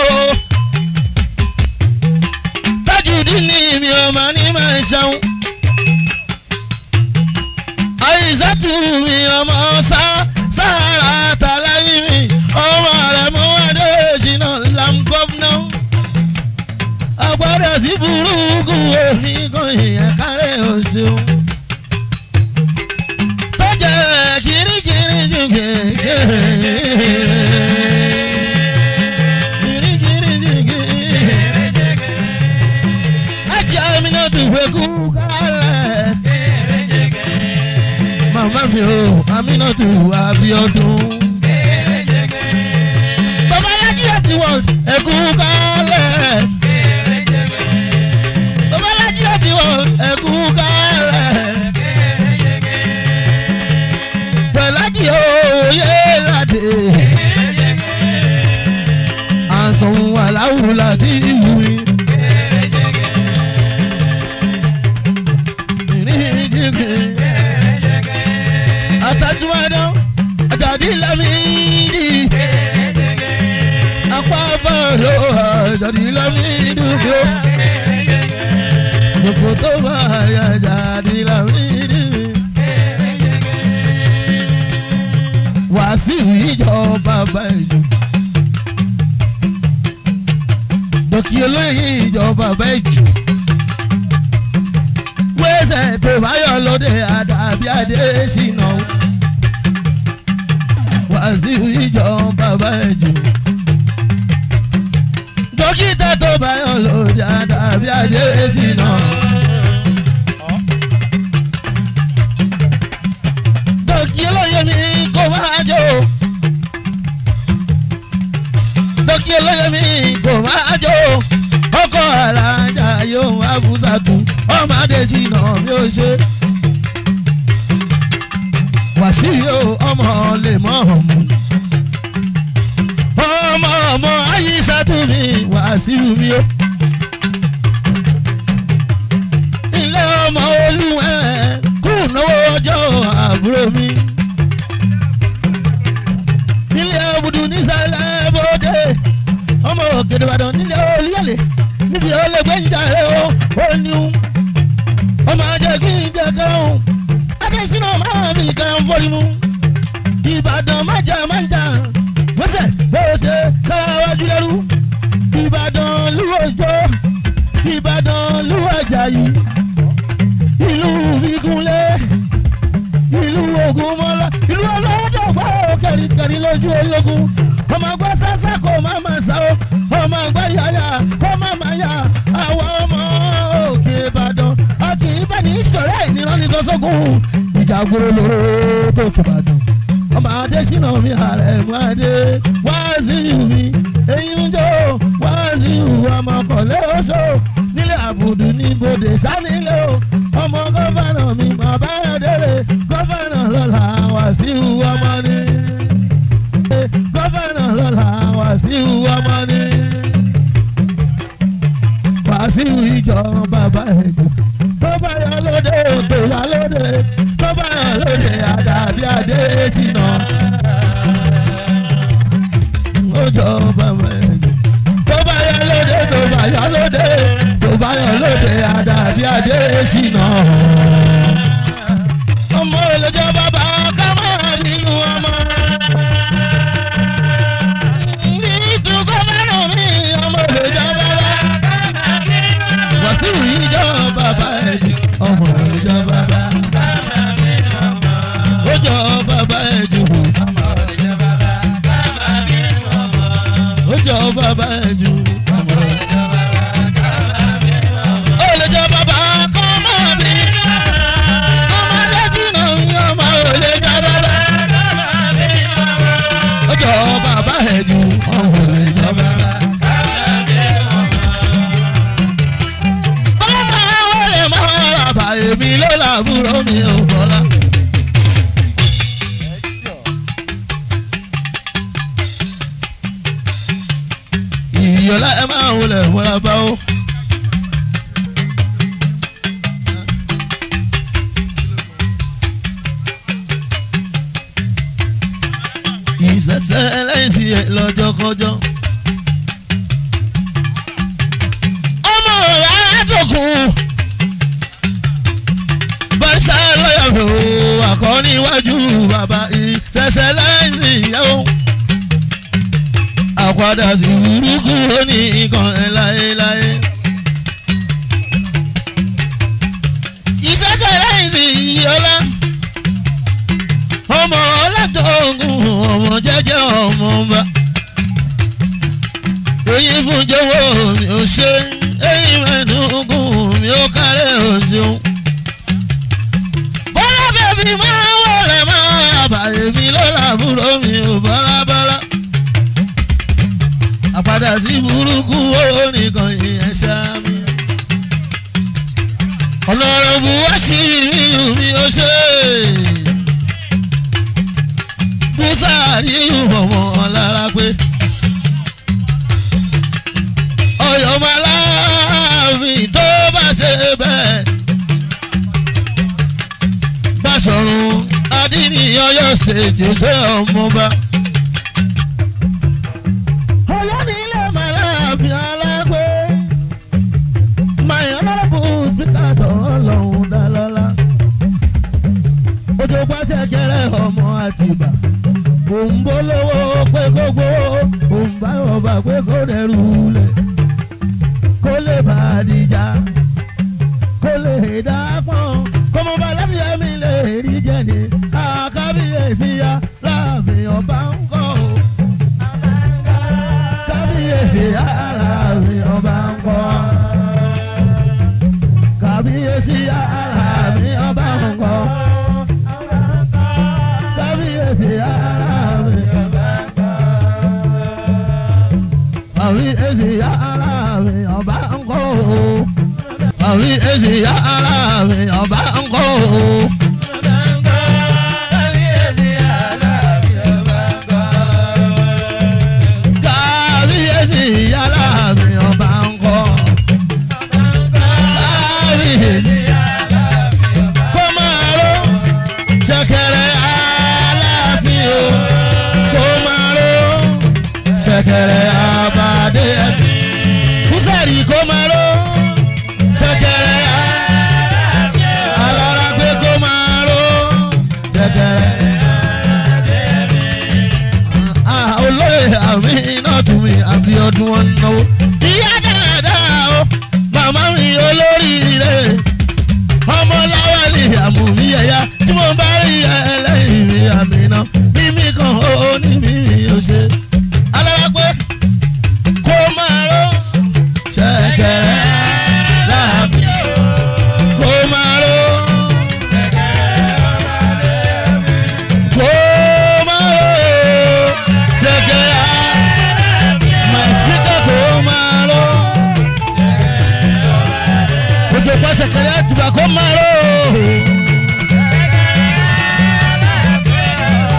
tájùdí ní mi ọmọ ní máa ń ṣàwọn àìsàtú mi ọmọ sá sára tàlàyé mi ọmọ rẹ mú adéṣínà lam gọ́fúnà àgbàdo sí burúkú òfin kan ìyẹn kárẹ̀ òṣèlú tó jẹ́ kirikiri ju ajá mi náà tún fẹ́ kú kálẹ̀ màmá mi ò amínà tún wá bí ọdún. bàbá alájí àti wọ́n ẹ̀kú kálẹ̀. bàbá alájí àti wọ́n ẹ̀kú kálẹ̀. pẹ̀lájì òye ládé. àǹsọ̀n aláwùú láti ìlú mi. àtàdúmọ̀dán àjàdí lámìdí. apá bọ̀dọ̀ àjàdí lámìdí fún. gbogbo tó bá yà àjàdí lámìdí. wàásù ìjọba bẹ́ẹ̀jù. dọ́kì olóyè ìjọba bẹ́ẹ̀jù. wẹ́sẹ̀ tó bá yọ lóde àdàbí adé ṣìnà wàásù ìjọba bẹ́ẹ̀jù. dókítà tó bá yọ lóde àdàbí adé ṣìnà. dọ́kì olóyè mi kò máa jó. dọ́kì olóyè mi kò máa jó. ọkọ̀ alájà yóò wá bùsàtù ọmọdé ṣìnà bí ó ṣe. wàsíù ọmọ lè mọ̀ ọ̀mù. ọmọ ọmọ ayíṣàtú mi wàsíù mi o. ilé ọmọ olúwẹ̀ kùnàwó ọjọ́ àbúrò mi. nílé ọ̀bùdù nísàlẹ̀ bòde ọmọ òkèdè ìbàdàn nílé olúyọ̀lé níbi ọlẹ́gbẹ́ ń jà rẹ̀ ó ó ní un. ọmọ ajẹ́ kí n jẹ́ kẹ́hún adésínà máa fi kan fọ́lì mu. ìbàdàn májà májà wọ́sẹ̀ bọ́ọ̀sẹ̀ káwájú lẹ́rú. ìbàdàn lúwọ̀jọ́ ìbàdàn lúwọ̀jàyí. ìlú ìgúnlé ìlú ògúnmọ́lá ìlú ọlọ́dọ̀ gbọ́ kẹ̀ríkẹ̀rí lójú ológun. ọmọ àgbà sásá kò má má sá o ọmọ àgbà yàyà kò má má yà àwọn ọmọ òkè ìbàdàn a kì í bá ní ìṣọ̀rẹ́ ìnirọ́ni lọ́sọ̀gùn ìjà gbòòrò lóró tó kò bá dùn. ọmọ adésínà mi ààrẹ mú adé wá sí mi èyí ń jó wá sí ọmọ kọ̀lé oṣó nílé àbùdù ní bòdè sánilé o ọmọ gọ́fànà mi bàbá ẹ̀dẹ́rẹ́ gọ́fànà. ọmọ ni gọ́fẹ̀nà lọ́la wàsíù ọmọ ni wàsíù ìjọ bàbá ẹ̀jọ̀ tó bá yọ lóde tó yà lóde tó bá yọ lóde àdàbí adé tìǹà ó jọ bàbá ẹ̀jọ̀ tó bá yọ lóde tó bá yọ lóde tó bá yọ lóde àdàbí adé tìǹà ọmọ ìlẹjọ bàbá ká máa nínú ọmọ. nítorí gómìnà mi ọmọ ìlẹjọ bàbá. wàsíù ìjọ bàbá ẹ̀jẹ̀ ọmọ ìlẹjọ bàbá. ó jọ bàbá ẹ̀jẹ̀ wò. ó jọ bàbá ẹ̀jẹ̀ wò. ó lè jọ bàbá kọ́ máa bí. ọmọdé sínú ọmọ òlé jọ bàbá. ó jọ bàbá ẹ̀jẹ̀ wò. ọmọ òlé jọ bàbá. ọmọ wọlé máa rà bá èmi ló làbúrò mi ò bọ́lá. ìyọ̀lá ẹ máa wọlé wọlé bá ó. ìṣẹ̀ṣẹ̀ ẹlẹ́sì ẹ̀ lọ́jọ́kọjọ́. ọmọ rẹ̀ àdókùn bàṣà lọ́yàwó àkọ́ní iwájú bàbá ìṣẹ̀ṣẹ̀ ẹlẹ́sì ìyàwó. àpàdà sí burúkú ó ní nǹkan ẹ̀ láéláé. ìṣẹ̀ṣẹ̀ ẹlẹ́sì ìyọ́lá ọmọ ọlọ́dọ̀ọ̀gùn ọmọ jẹ́jẹ́ ọmọ ọba. èyí fún jọ̀wọ́ mi ò ṣe èyí mẹ́nugun mi ò kárẹ̀ òjò. bọ́lá bèbí máa wọlé máa bàyè mi lọ́làbúrò mi ò bọ́lábọ́lá. àpàdà sí burúkú ó nìkan ìyẹn sámi. ọlọ́run bu wá sí mi mi ò ṣe bùsàárì ìwọ̀wọ̀ lára pé ọ̀yọ́ máa láàfin tó bá ṣe bẹ́ẹ̀ Báṣọ̀run Adínní Ọ̀yọ́ stéètì ṣé ọmọba. ọ̀yọ́ nílé máa láàfin alágbé mayan lọ́rọ̀bù spíkà tọ̀rọ̀ lọ́hùn dálọ́lá ojú pàṣẹ kẹrẹ ọmọ àtìbà òun bó lówó pé kó gbówó òun bá ọba pé kó dẹrù lẹ̀ kó lè bá a dìjà kó lè dá pọ́n kó mo bá láti ẹ̀mí lè rí jẹ́ni àkábíyèsí ya láàfin ọba ń kọ́ o. kábíyèsí ya láàfin ọba ń kọ́ kábíyèsí ya láàfin ọba ń kọ́ kábíyèsí ya láàfin àwí èsì ya láàfin ọba ń kọ́ o. àwí èsì ya láàfin ọba ń kọ́ o. kábíyèsí ya láàfin ọba ń kọ́. kábíyèsí kó máa ró ṣẹ̀kẹ̀rẹ̀ aláàfin o kó máa ró ṣẹ̀kẹ̀rẹ̀ abàdé ẹbí kúsẹ̀rì kó máa ró ṣẹ̀kẹ̀rẹ̀ alára pé kó máa ró ṣẹ̀kẹ̀rẹ̀. Ah, olóyè àmì iná tún mi àbí ọdún wọn náwó. ìyá dáadáa o màmá mi olóríire ọmọ láwálì àmúmi ẹ̀yà tí mo bá rí ẹlẹ́yìn mi àmì náà mímí kan ó ní mímí ó ṣe. alára pé kó máa ró ṣẹ̀kẹ̀rẹ̀ láàbì kó máa ró kó máa ró ṣẹ̀kẹ̀rẹ̀ my speaker kó máa ró ojú pàṣẹ kẹrẹ àtìgbà kó máa ró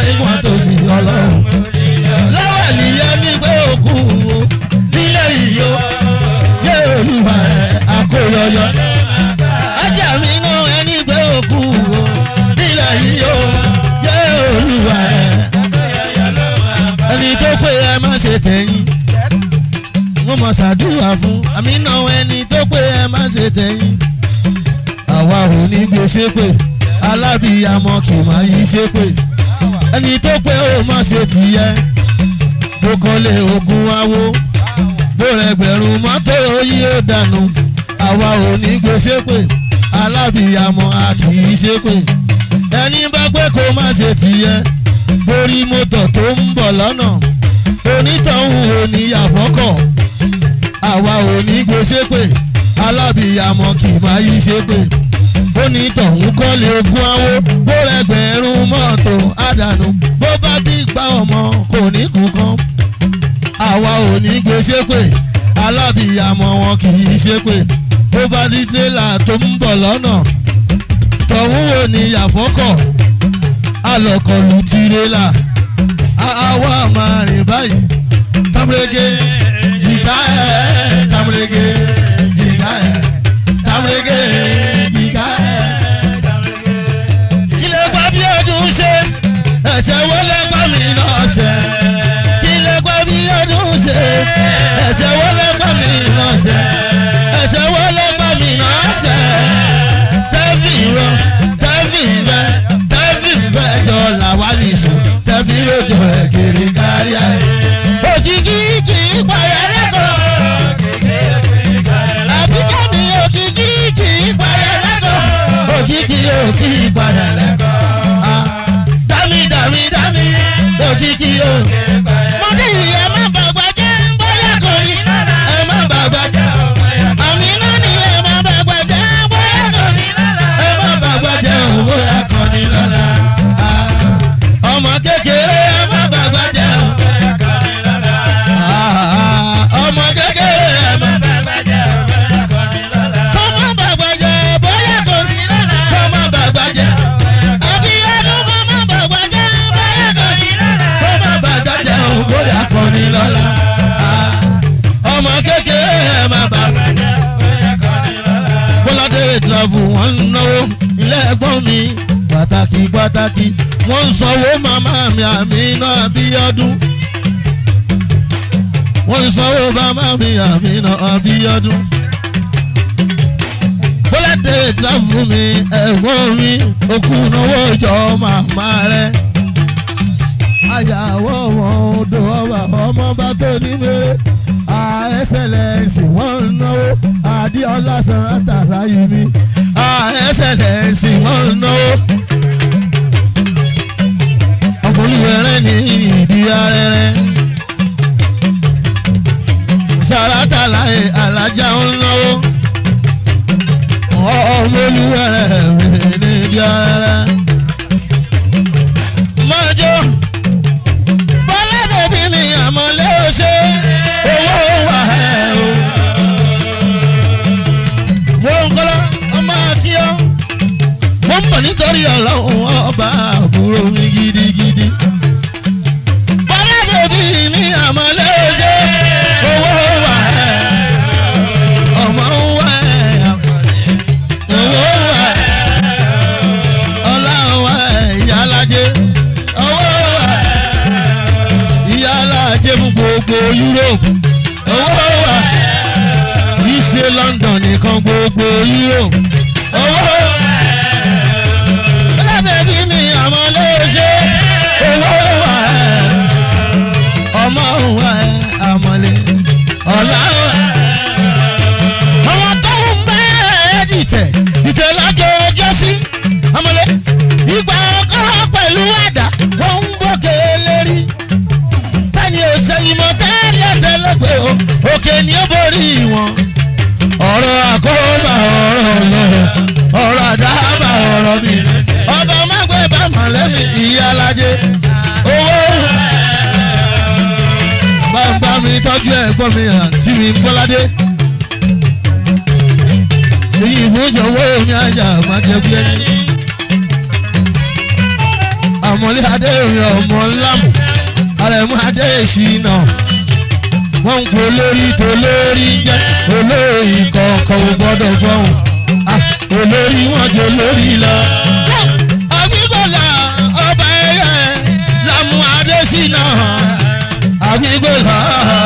ìwọ̀n tó sì ọlọ́run. lọ́wọ́ nìyẹn ní pé òkú o nílé yìí o yé olúwa rẹ̀ àkóyọyọ. ajá mi náà ẹni pé òkú o nílé yìí o yé olúwa rẹ̀. ẹni tó pé ẹ má ṣe tẹ̀yìn mo mọ̀ ṣàdúrà fún àmì náà ẹni tó pé ẹ má ṣe tẹ̀yìn. àwa ò ní gbé ṣépè alábìyamọ kì máa yí ṣépè ẹni tó pé ó má ṣe tìyẹ bó kọ́lé ogun awo bó rẹgbẹ̀rún mọ́tò yí ó dànù àwa ò ní gbé ṣépè alábìyamọ a kì í ṣépè ẹni bá pé kó má ṣe tìyẹ borí mọ́tò tó ń bọ̀ lọ́nà onítọ̀hún ò ní yàfọ́kọ̀ àwa ò ní gbé ṣépè alábìyamọ kì máa yí ṣépè onítọ̀hún kọ́lé ogún awo bó rẹgbẹ̀rún mọ́tò àdànù bó bá bí gba ọmọ kò ní kú kan àwa ò ní gbé ṣépè alábìyamọ wọn kì í ṣépè bó bá di tírélà tó ń bọ̀ lọ́nà tọ̀hún ò ní yàfọ́kọ̀ alọ̀kọ̀lù tírélà àwa máa rìn báyìí tamurege jìgá ẹ̀ tamurege jìgá ẹ̀ tamurege jìgá ẹ̀. ilé gbọ́ bí ọdún ṣe ẹ̀ṣẹ̀ wọlé gbọ́ mi náà ṣe. ilé gbọ́ bí ọdún ṣe ẹ̀ṣẹ̀ wọlé gbọ́ mi náà ṣe. ẹ̀ṣẹ̀ wọlé gbọ́ mi náà ṣe. tẹ́fì rọ tẹ́fì ń bẹ tẹ́fì ń bẹ jọ làwa nìṣó tẹ́fì rojọ ẹ̀ kiri kárí ayé. òjijì kì í payẹ́ lẹ́kọ̀ọ́. àbíkẹ́ mi òjijì kì í payẹ́ lẹ́kọ̀ọ́. òjijì ò kì í padà lẹ́kọ̀ọ́. Ah, dámì dámì dámì òjijì ò. mo ní ìyá má bàgbà jẹ́ bóyá kò ní. ẹ má bàgbà jẹ́ àmì náà ni ẹ má bàgbà jẹ́ bóyá kò ní. ẹ má bàgbà jẹ́ bóyá kò ní lọ́la. Ah, ọmọ kékeré ẹ má bàgbà jẹ́ Ah, ọmọ kékeré ẹ má kọ́mọ bàgbà jẹ́ bóyá kò ní. kọ́mọ bàgbà jẹ́ àbí ẹnu kọ́mọ bàgbà jẹ́ bóyá kò ní. kọ́mọ bàgbà jẹ́ bóyá kò ní lọ́la. Ah, ọmọ kékeré ẹ má bàgbà jẹ́ bọ́ládé ìtìláfù wọ́n ń náwó ilé ẹ̀gbọ́n mi pàtàkì pàtàkì wọ́n ń sanwó màmá mi àmì náà bí ọdún wọ́n ń sanwó màmá mi àmì náà bí ọdún bọ́ládé ìtìláfù mi ẹ̀gbọ́n mi òkú náwó jọ màmá rẹ̀ àyàwó wọn odò ọba ọmọ bá tó ní mèrè àẹ́sẹ̀lẹ̀sì wọ́n ń náwó adéọlá sanata láyé mi àẹ́sẹ̀lẹ̀sì wọ́n ń náwó. ọmọlúwẹ̀rẹ̀ ní ìdí arẹ́rẹ́ sarata láyé alájà ń náwó ọmọlúwẹ̀rẹ̀ ní ìdí arẹ́rẹ́. mọ́jọ́ bọ́lá bèbí mi àmọ́lé ó ṣe owó wà ẹ́ o. mo ń kọ́lá ọmọ akíọ́ mo ń bọ̀ nítorí ọlọ́run ọba àbúrò mi gidigidi. bọ́lá bèbí mi àmọ́lé ó ṣe owó wà ẹ́ ọmọ wà ẹ́ owó wà ẹ́ ọlá wà ẹ́ ìyá alájẹ owó wà ẹ́ ìyá alájẹ fún gbogbo Europe owó wà kìí ṣe London nìkan gbogbo Europe owó lábẹ́bí mi àmọ́ ló ṣe owó wà ọmọ wà àmọ́lé ọ̀la wà. àwọn tó ń bá ẹ̀ dìtẹ̀ dìtẹ̀ lájọ ọjọ́ sí àmọ́lé ìgbà ọkọ̀ pẹ̀lú àdá wọ́n ń bókè lérí tani ò sẹ́yìn mọ́ tẹ́lẹ̀ tẹ́lẹ̀ pé o òkè ni ó borí wọn. ọ̀rọ̀ àkóbá ọ̀rọ̀ lọ́rọ̀ ọ̀rọ̀ àdábà ọ̀rọ̀ mi. ọba mágbé bá mọ̀lẹ́mì ìyá alájẹ owó. bàbá mi tọ́jú ẹ̀gbọ́n mi àǹtí mi bọ́ládé. èyí ìmújọwọ́ mi àjà máa jẹ bí ẹni. ọmọlé adé mi ọmọ ńlámù àrẹ̀mú adé ìṣìnà wọ́n ń pe olórí tó lórí jẹ́ olórí kọ̀ọ̀kan ò gbọ́dọ̀ fọ́hùn Ah, olórí wọn jẹ́ olórí lọ. àbígbọ́lá ọba ẹ̀yẹ lámú adé ṣìnà àbígbọ́lá.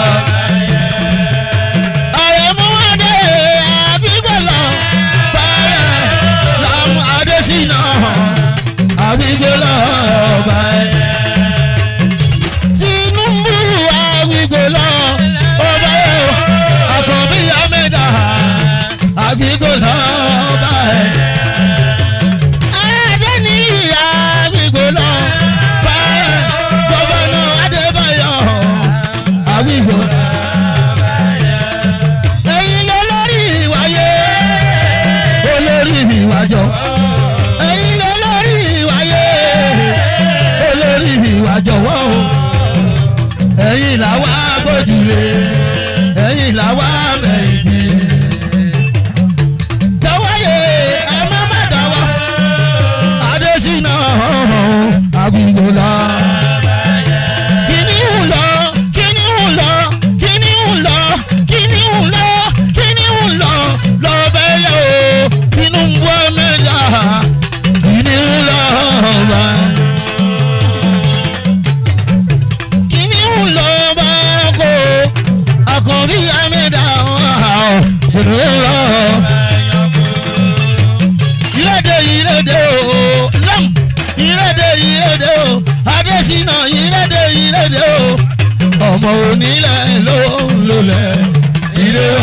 àrẹ̀mú adé àbígbọ́lá báyẹ̀ lámú adé ṣìnà àbígbọ́lá ọba ẹ̀yẹ. Tinubu àgbègbèlọ ọba ẹ̀ àkànbí amẹ́dà àgbègbèlọ ọba ẹ̀. Adéní àgbègbèlọ ọba ẹ̀ gọ́vọ́nà Adébáyọ̀ àgbègbèlọ. Ẹ̀yin lolórí ìwáyé olórí ìwájọ. Ẹ̀yin lolórí ìwáyé olórí ìwájọ wọ́n o ẹ̀yin làwa gbójúlé ẹ̀yin làwa mẹ̀yìntì. Tẹ̀wáyé ẹ má má dáwọ́, Adésínà àgùngò lọ. Kíní ń lọ, kíní ń lọ, kíní ń lọ, kíní ń lọ, kíní ń lọ, lọ bẹ́yẹ̀ o, inú ń bọ́ mẹ́ta, kíní ń lọ bá. Kíní ń lọ bá kó, àkànbí àmẹ́dá ọ̀hún, kíní ń lọ ìrẹ́dẹ̀ ìrẹ́dẹ̀ o lam ìrẹ́dẹ̀ ìrẹ́dẹ̀ o adésínà ìrẹ́dẹ̀ ìrẹ́dẹ̀ o ọmọ onílẹ̀ ló ń lólẹ̀ ìrẹ́ wa.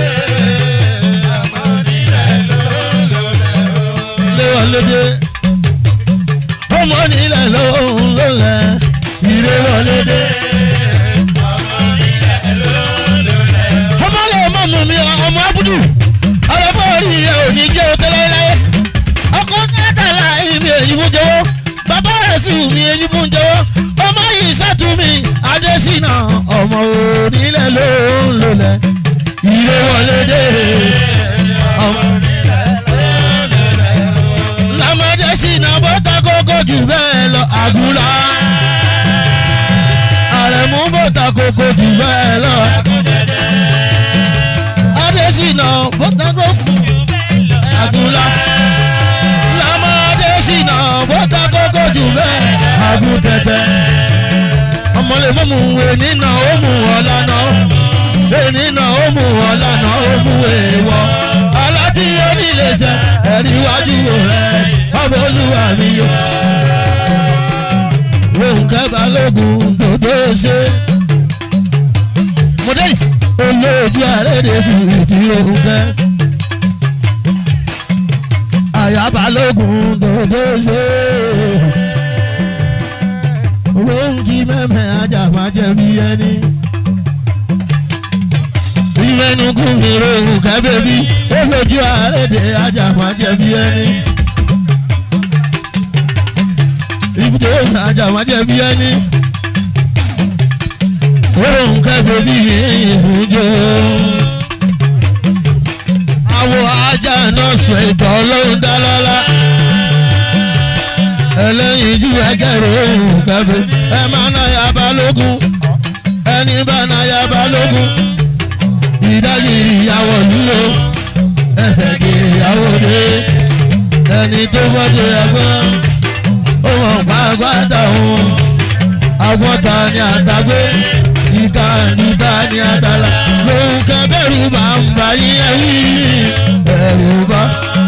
lé wa lédè ọmọ onílẹ̀ ló ń lólẹ̀ ìrẹ́ wa lédè. ọmọ lè mọ̀ mú mi ọmọ abudu ọlọ́pàá orí ẹ̀ ò ní jẹ́ òtẹ́lẹ̀ láyé ọkọ kẹtàlá ibi èyí fún jọ̀wọ́ bàbá rẹ̀ sì wù mí èyí fún jọ̀wọ́ ọmọ yìí sátúmí adésínà ọmọ onílẹ̀ ló ń lòlẹ̀ ilé wọlé dé ọmọ lamọdé sínà bọ́tà kókó jù bẹ́ẹ̀ lọ àgùlà àrẹ̀mú bọ́tà kókó jù bẹ́ẹ̀ lọ adésínà bọ́tà kókó àgùlà lamọdé sínà bọ́tà kókó jù bẹ́ẹ̀ àgùn tẹ̀tẹ̀ ọmọlẹ̀ mọ́mú ẹni náà ó mú ọ̀la náà ẹni náà ó mú ọ̀la náà ó mú èèwọ̀ aláti onílẹ̀ṣẹ̀ ẹ̀rí iwájú rẹ̀ ọmọ olúwa mi yó. Ronke Balógun dòdò ṣe. Mọ̀dẹ́yì olóòjú àrẹ́dẹ̀ sùn ti Ronke àyà balógun dòdò ṣe. Ronke mẹ́mẹ́ ajá máa jẹ bí ẹni. Ìmẹ̀nukú mi rohùn kábẹ́bí, ó lójú àrẹ́dẹ̀ ajá máa jẹ bí ẹni. Ibùdó ajá máa jẹ bí ẹni. Rohùn kábẹ́bí ìbùdó àwọ̀ ajá náà sọ ìtọ́ ọlọ́run dá lọ́lá. ẹlẹ́yin ju ẹgẹ́rẹ́ òun kẹfẹ́ ẹ máa ná ya balógun ẹni bá ná ya balógun ìdájì ìyàwó lúwo ẹsẹ̀ kì ìyàwó dé ẹni tó bọ́dé ẹgbọ́n ó mọ̀ pàápàá òun àgbọ̀ta ni àtàgbé ìka níta ni àtàlà lòun kẹ bẹ̀rù bá ń bá yín ẹ̀wí bẹ̀rù bá.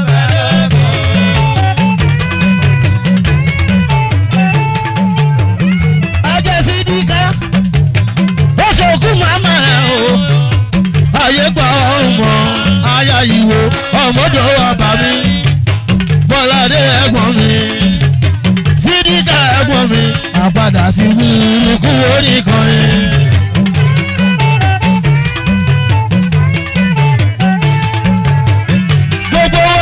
ajẹ́sí dìkà ó ṣòkú màmá ẹ̀ o ayé gba ọmọ aya ìwò ọmọdé wa bá mi bọ́ládé ẹ̀gbọ́n mi sídìkà ẹ̀gbọ́n mi àpadà sí wúrú kú oníkọrin. gbogbo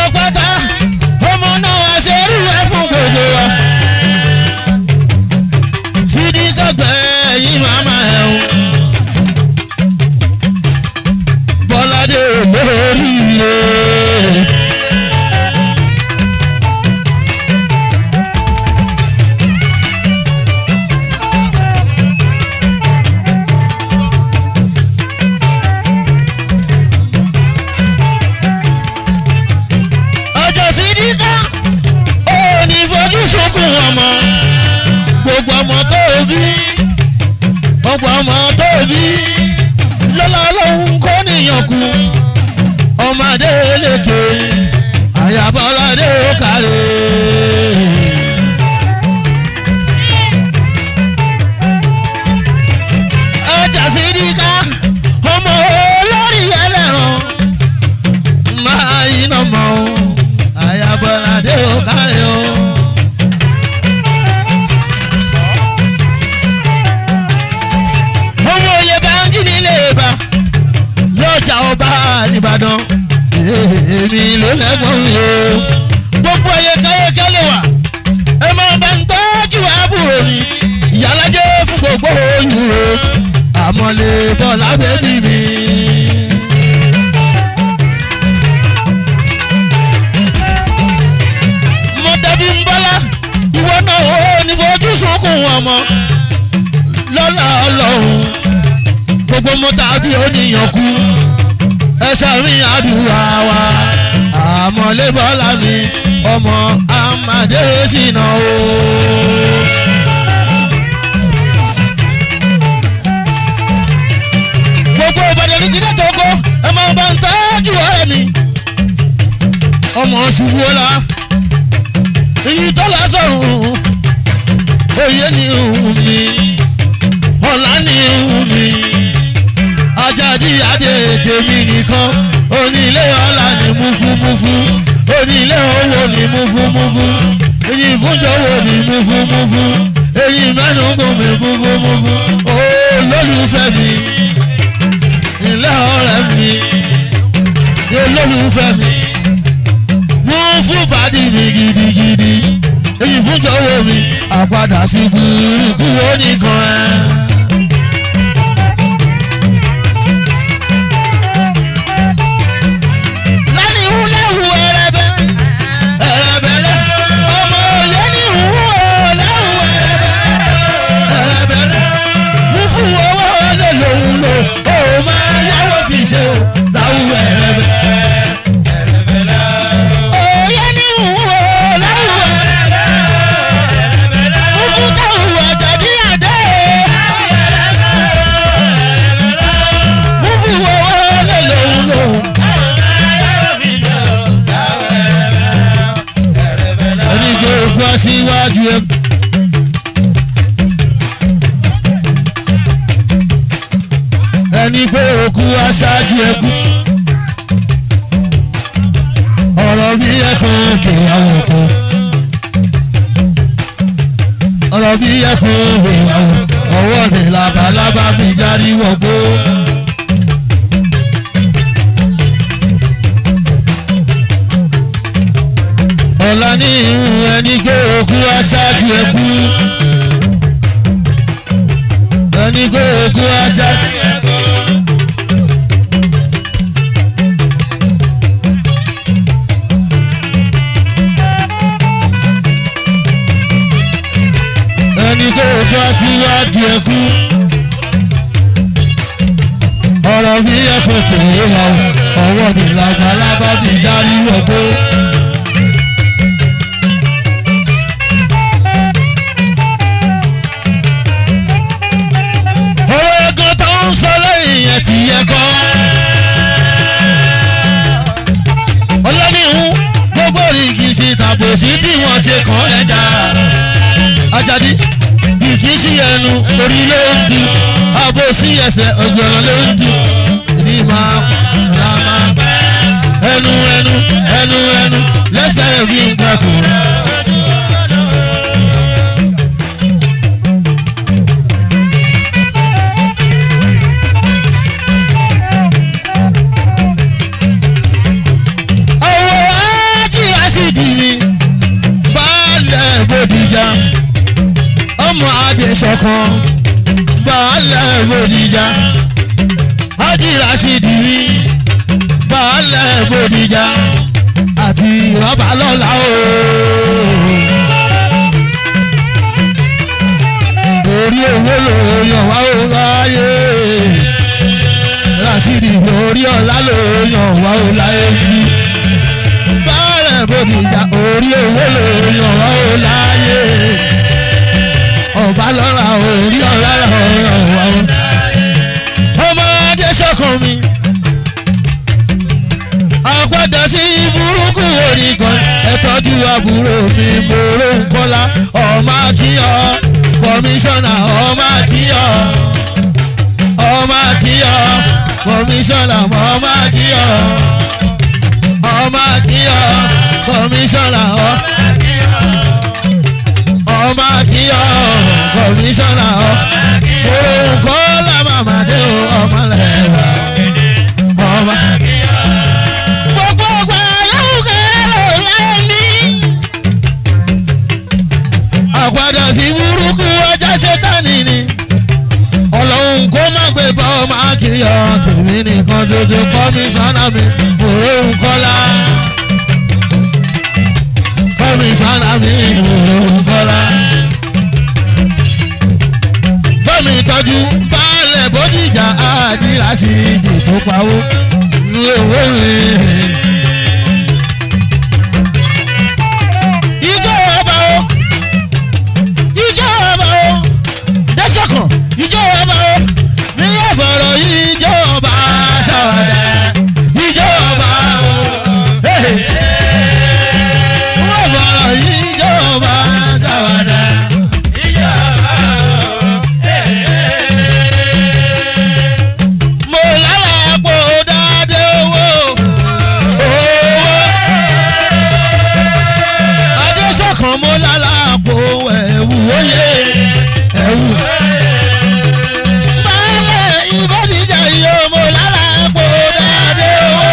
gbogbo ọmọ tó bí lọ́la lóhun kó níyàn kú ọmọdé lékè àyàbọ̀ládé ó kárẹ̀. ọjà sídìkà ọmọ olórí ẹlẹ́ran máa iná mọ́ o àyàbọ̀ládé ó kárẹ̀ o. ọmọ òye báńkì nílé ibà lọ́jà ọba nìbàdàn èmi ló lẹ́gbọ̀n mi o gbogbo ẹyẹ káyọ̀kẹ́ lè wà ẹ máa bá ń tọ́jú àbúrò mi ìyálàjẹ́ fún gbogbo oyún o àmọ́lé bọ́lá bẹ́bí mi. mo dàbí ń bọ́lá ìwọ náà ó ní fojú sunkún ọmọ lọ́la ọlọ́run gbogbo mọ́tà bí oníyàn kú ẹsẹ̀ mi àdúrà wa àmọ́lé bọ́lá mi ọmọ amadé ṣìnà o. gbogbo ìbàdàn ní jíjẹ́ tó kọ́ ẹ máa bá ń tọ́jú ọ̀rẹ́ mi ọmọ ṣubú ọ̀la èyí tó lásọ̀rùn òye ni òun mi ọ̀la ni òun mi ajáde adé tèmi nìkan onílé ọ̀la ni múfúmúfú onílé owó ni múfúmúfú èyí fúnjọwọ́ ni múfúmúfú èyí mẹ́nugun mi múfúmúfú olólùfẹ́ mi ilé ọ̀rẹ́ mi olólùfẹ́ mi mú fún bàdí mi gidigidi èyí fúnjọwọ́ mi àpadà sí gbùrùkú oníkan ẹ̀. lẹ́ni ìhùlẹ́hù ẹ̀rẹ̀bẹ̀ ẹ̀rẹ̀bẹ̀lẹ̀ ọmọ òye ní ìhù ọ̀lẹ́hù ẹ̀rẹ̀bẹ̀ ẹ̀rẹ̀bẹ̀lẹ̀ mú fún owó lè lòun lò ó máa yáwó fi ṣe o láwù ẹ̀rẹ̀bẹ̀. òye ní ìhù ọ̀lẹ́hù ẹ̀rẹ̀bẹ̀ mú fún táwù àjàdí àdé mú fún owó lè lòun lò. onígbò gbọ́ síwájú ẹ. ẹni pé òkú aṣáájú ẹkú. ọ̀rọ̀ bí ẹkùn kì í àwọn òkú. ọ̀rọ̀ bí ẹkùn kì í àwọn ọwọ́ ni labalábá fi járí wọ̀gbó. ọ̀la ní ìhun ẹni gbé òkú aṣáájú ẹkú. ẹni gbé òkú aṣáájú ẹkú. ẹni gbé òkú aṣíwájú ẹkú. ọ̀rọ̀ bí ẹ̀kọ́ tèé wà ọwọ́ mi làgbàlagbà ti darí wọ̀gbó. owó ẹ̀kọ́ tó ń sọ lẹ́yìn yẹn ti yẹ kọ́. ọlọ́nìhun gbogbo rìgì ṣe tàbòsí tí wọ́n ṣe kàn ẹ́ dá. Ajadi rìgì sí ẹnu orí ló ń du àbòsí ẹsẹ̀ ọgbọ̀nà ló ń du. ní máa ra máa ẹnu ẹnu ẹnu ẹnu lẹ́sẹ̀ fi ń gbàgbọ́. ọwọ́ ajíra sì dì mí baálẹ̀ bòdìjà ọmọ adé sọ̀kan baálẹ̀ bòdìjà ajíra sì dì mí baálẹ̀ bòdìjà àti rọ́bà lọ́la o. orí owó ló yàn wá ó ráyè rasidi orí ọ̀la ló yàn wá ó láyé bí báàrẹ̀ bòdìjà orí owó ló yàn wá ó láyé ọba lọ́ra orí ọ̀la ló yàn wá ó. nìkan ẹ tọ́jú àbúrò mi mòró nkọ́lá ọmọ akíyọ kọmíṣánná ọmọ akíyọ ọmọ akíyọ kọmíṣánná ọmọ akíyọ ọmọ akíyọ kọmíṣánná ọmọ akíyọ kọmíṣánná mòró nkọ́lá màmá dé o ọmọ lẹ́wà ọmọ gbogbo ọgbà yóò kẹ́rọ lẹ́ni. àpàdà sí burúkú ọjà ṣẹ́tánì ni. ọlọ́run kó má gbé bá ọmọ akíyọ̀ tèmi nìkan tuntun kọ́míṣánná mi òun kọ́lá. kọ́míṣánná mi òun kọ́lá. bọ́mi tọ́jú baálẹ̀ bódìjà àdìrà sí ìdè tó pawó owó rẹ̀. Ijó ọba o, ijó ọba o, dẹ́sẹ̀kàn, ijó ọba o, ní ẹ̀fọ̀rọ̀ ijó ọba ṣàwádà, ijó ọba o, ní ẹ̀fọ̀rọ̀ ijó ọba ṣàwádà. Mo lálàá pò dáadé owó. Adéṣọ̀kan mo lálàpò ẹ̀wù oyè ẹ̀wù. Báyọ̀ ìbọ̀dìjà yìí ó mo lálàpò dáadé owó.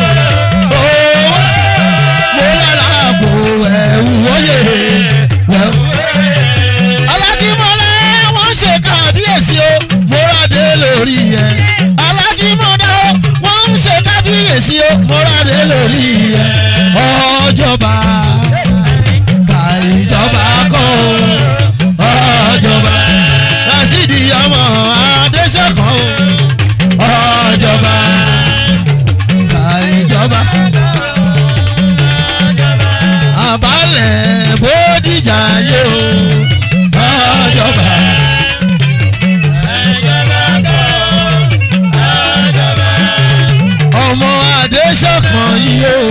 Mo lálàpò ẹ̀wù oyè ẹ̀wù. Alájímọ́lá wọ́n ṣe kábíyèsí o, mo rádé lórí ẹ̀. Alájímọ́lá wọ́n ń ṣe kábíyèsí o, mo rádé lórí ẹ̀. Ọjọ́ba ka ìjọba kọ́ ọjọba rasidi ọmọ adéṣẹ́kọ̀ ọjọba ka ìjọba àbálẹ̀ bódìjà yóò ọjọba. ọmọ adéṣẹ́kọ̀ yìí o.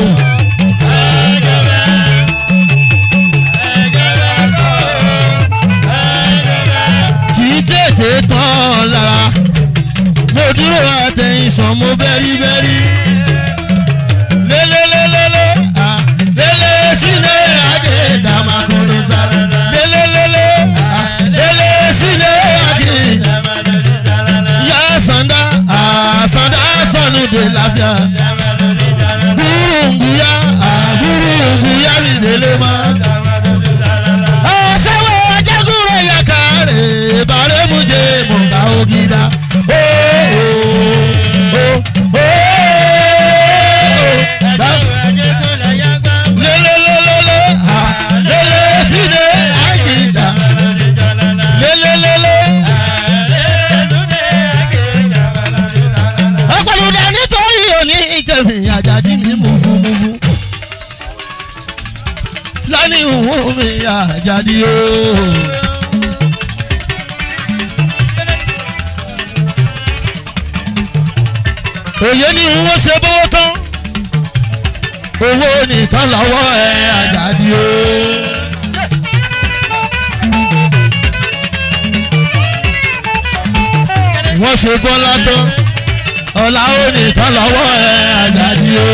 kì í tètè tán lára mo dúró àtẹ̀yìnsàn mo bẹ́rí bẹ́rí lélélélélé à lélé sílé adé dàmákùnú sára lélélélé à lélé sílé adé yá sàndá à sàndá sọnù dé láfíà gbúrùngbùyá à gbúrùngbùyá ní délé máa ọ̀sẹ̀wọ̀ ajagúrò yakare bàrẹ́mùjẹ mọ̀ká ògidà. lélelélele ha lélé sílé àgìdá lélelélele. ọ̀pọ̀lọpọ̀ nítorí òní ìtẹ̀mí àjàdí mi mùfúmùfú lánìí òun mi àjàdí o. òye ni wọ́n ṣe bọ́wọ́ tán owó nìtàn lọ́wọ́ ẹ̀ àjàdí o. wọ́n ṣe bọ́lá tán ọ̀la ó nìtàn lọ́wọ́ ẹ̀ àjàdí o.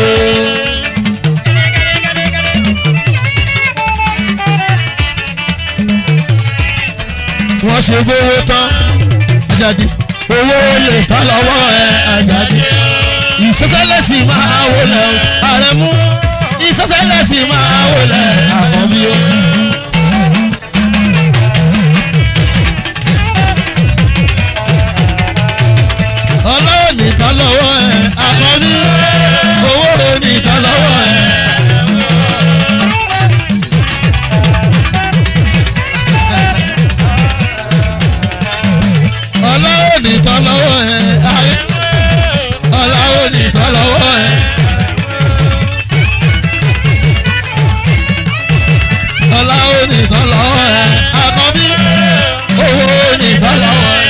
wọ́n ṣe gbówó tán àjàdí owó lè tán lọ́wọ́ ẹ̀ àjàdí ìsọsẹ́lẹ̀sì máa wọlé o àrẹ̀mú ìsọsẹ́lẹ̀sì máa wọlé àkọ́bí o. ọlọ́run nìkan lọ́wọ́ ẹ̀ àkọ́bí owó nìkan lọ́wọ́ ẹ̀. ọlọ́run nìkan lọ́wọ́ ẹ̀ ayé ọlọ́run nìkan lọ́wọ́ ẹ̀. ọlọ́run nìkan lọ́wọ́ ẹ̀ àkọ́bí owó nìkan lọ́wọ́ ẹ̀.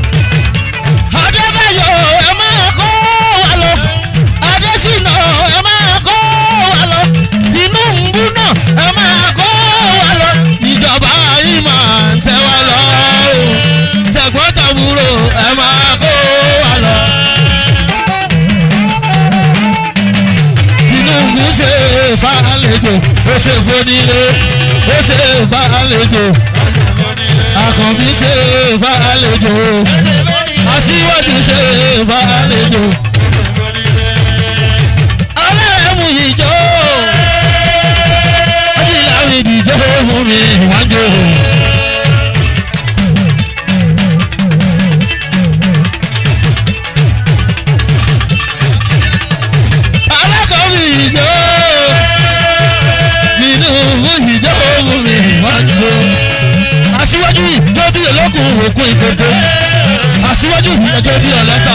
adébáyọ̀ ẹ máa kó wa lọ adésínà ẹ máa ṣe fónílé ó ṣe fàlejò àkànbí ṣe fàlejò aṣíwájú ṣe fàlejò ọlọ́run ìjọ ọdíláwìn ìdíjọ́ fún mi wájú. alákọ̀ọ́bí ìjọ tinubu ìjọ fún mi wájú. aṣíwájú ìjọ bí olókùn òkun ìkókó aṣíwájú ìjọ bí ọlọ́sà.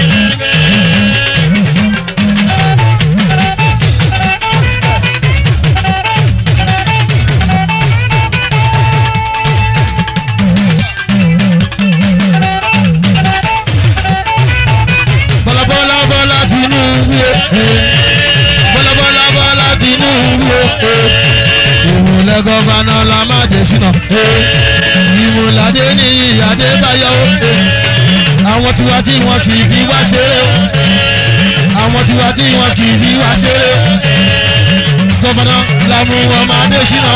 bọ́lá bọ́lá bọ́lá tinubu bọ́lá bọ́lá bọ́lá tinubu ìmùlẹ̀ gọ́fànà lamade sinà ìmùlàdé ní adébáyọ̀ àwọn tiwa tí wọn kì í fi wá ṣeré àwọn tiwa tí wọn kì í fi wá ṣeré gọ́fànà làmú ọmọdé sinà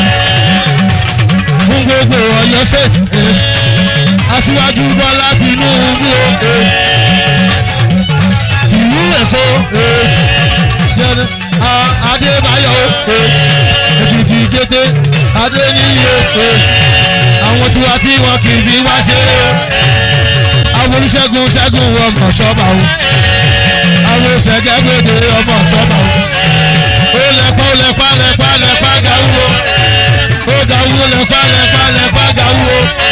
fún gbogbo ọ̀yọ́ state aṣíwájú bọ́lá tinubu tìlú ẹ̀fọ́ jẹ́ni adébáyọ̀ èkìtì kété adéníyè àwọn tiwa tí wọn kì í bí wá ṣeré àwọn olùṣègùn ṣẹ́gun ọmọ ṣọ́ba o àwọn ṣẹ̀gẹ́gbèdè ọmọ ṣọ́ba o ó lẹ́pà ó lẹ́pà lẹ́pà lẹ́pà gàwó ó gàwó lẹ́pà lẹ́pà lẹ́pà gàwó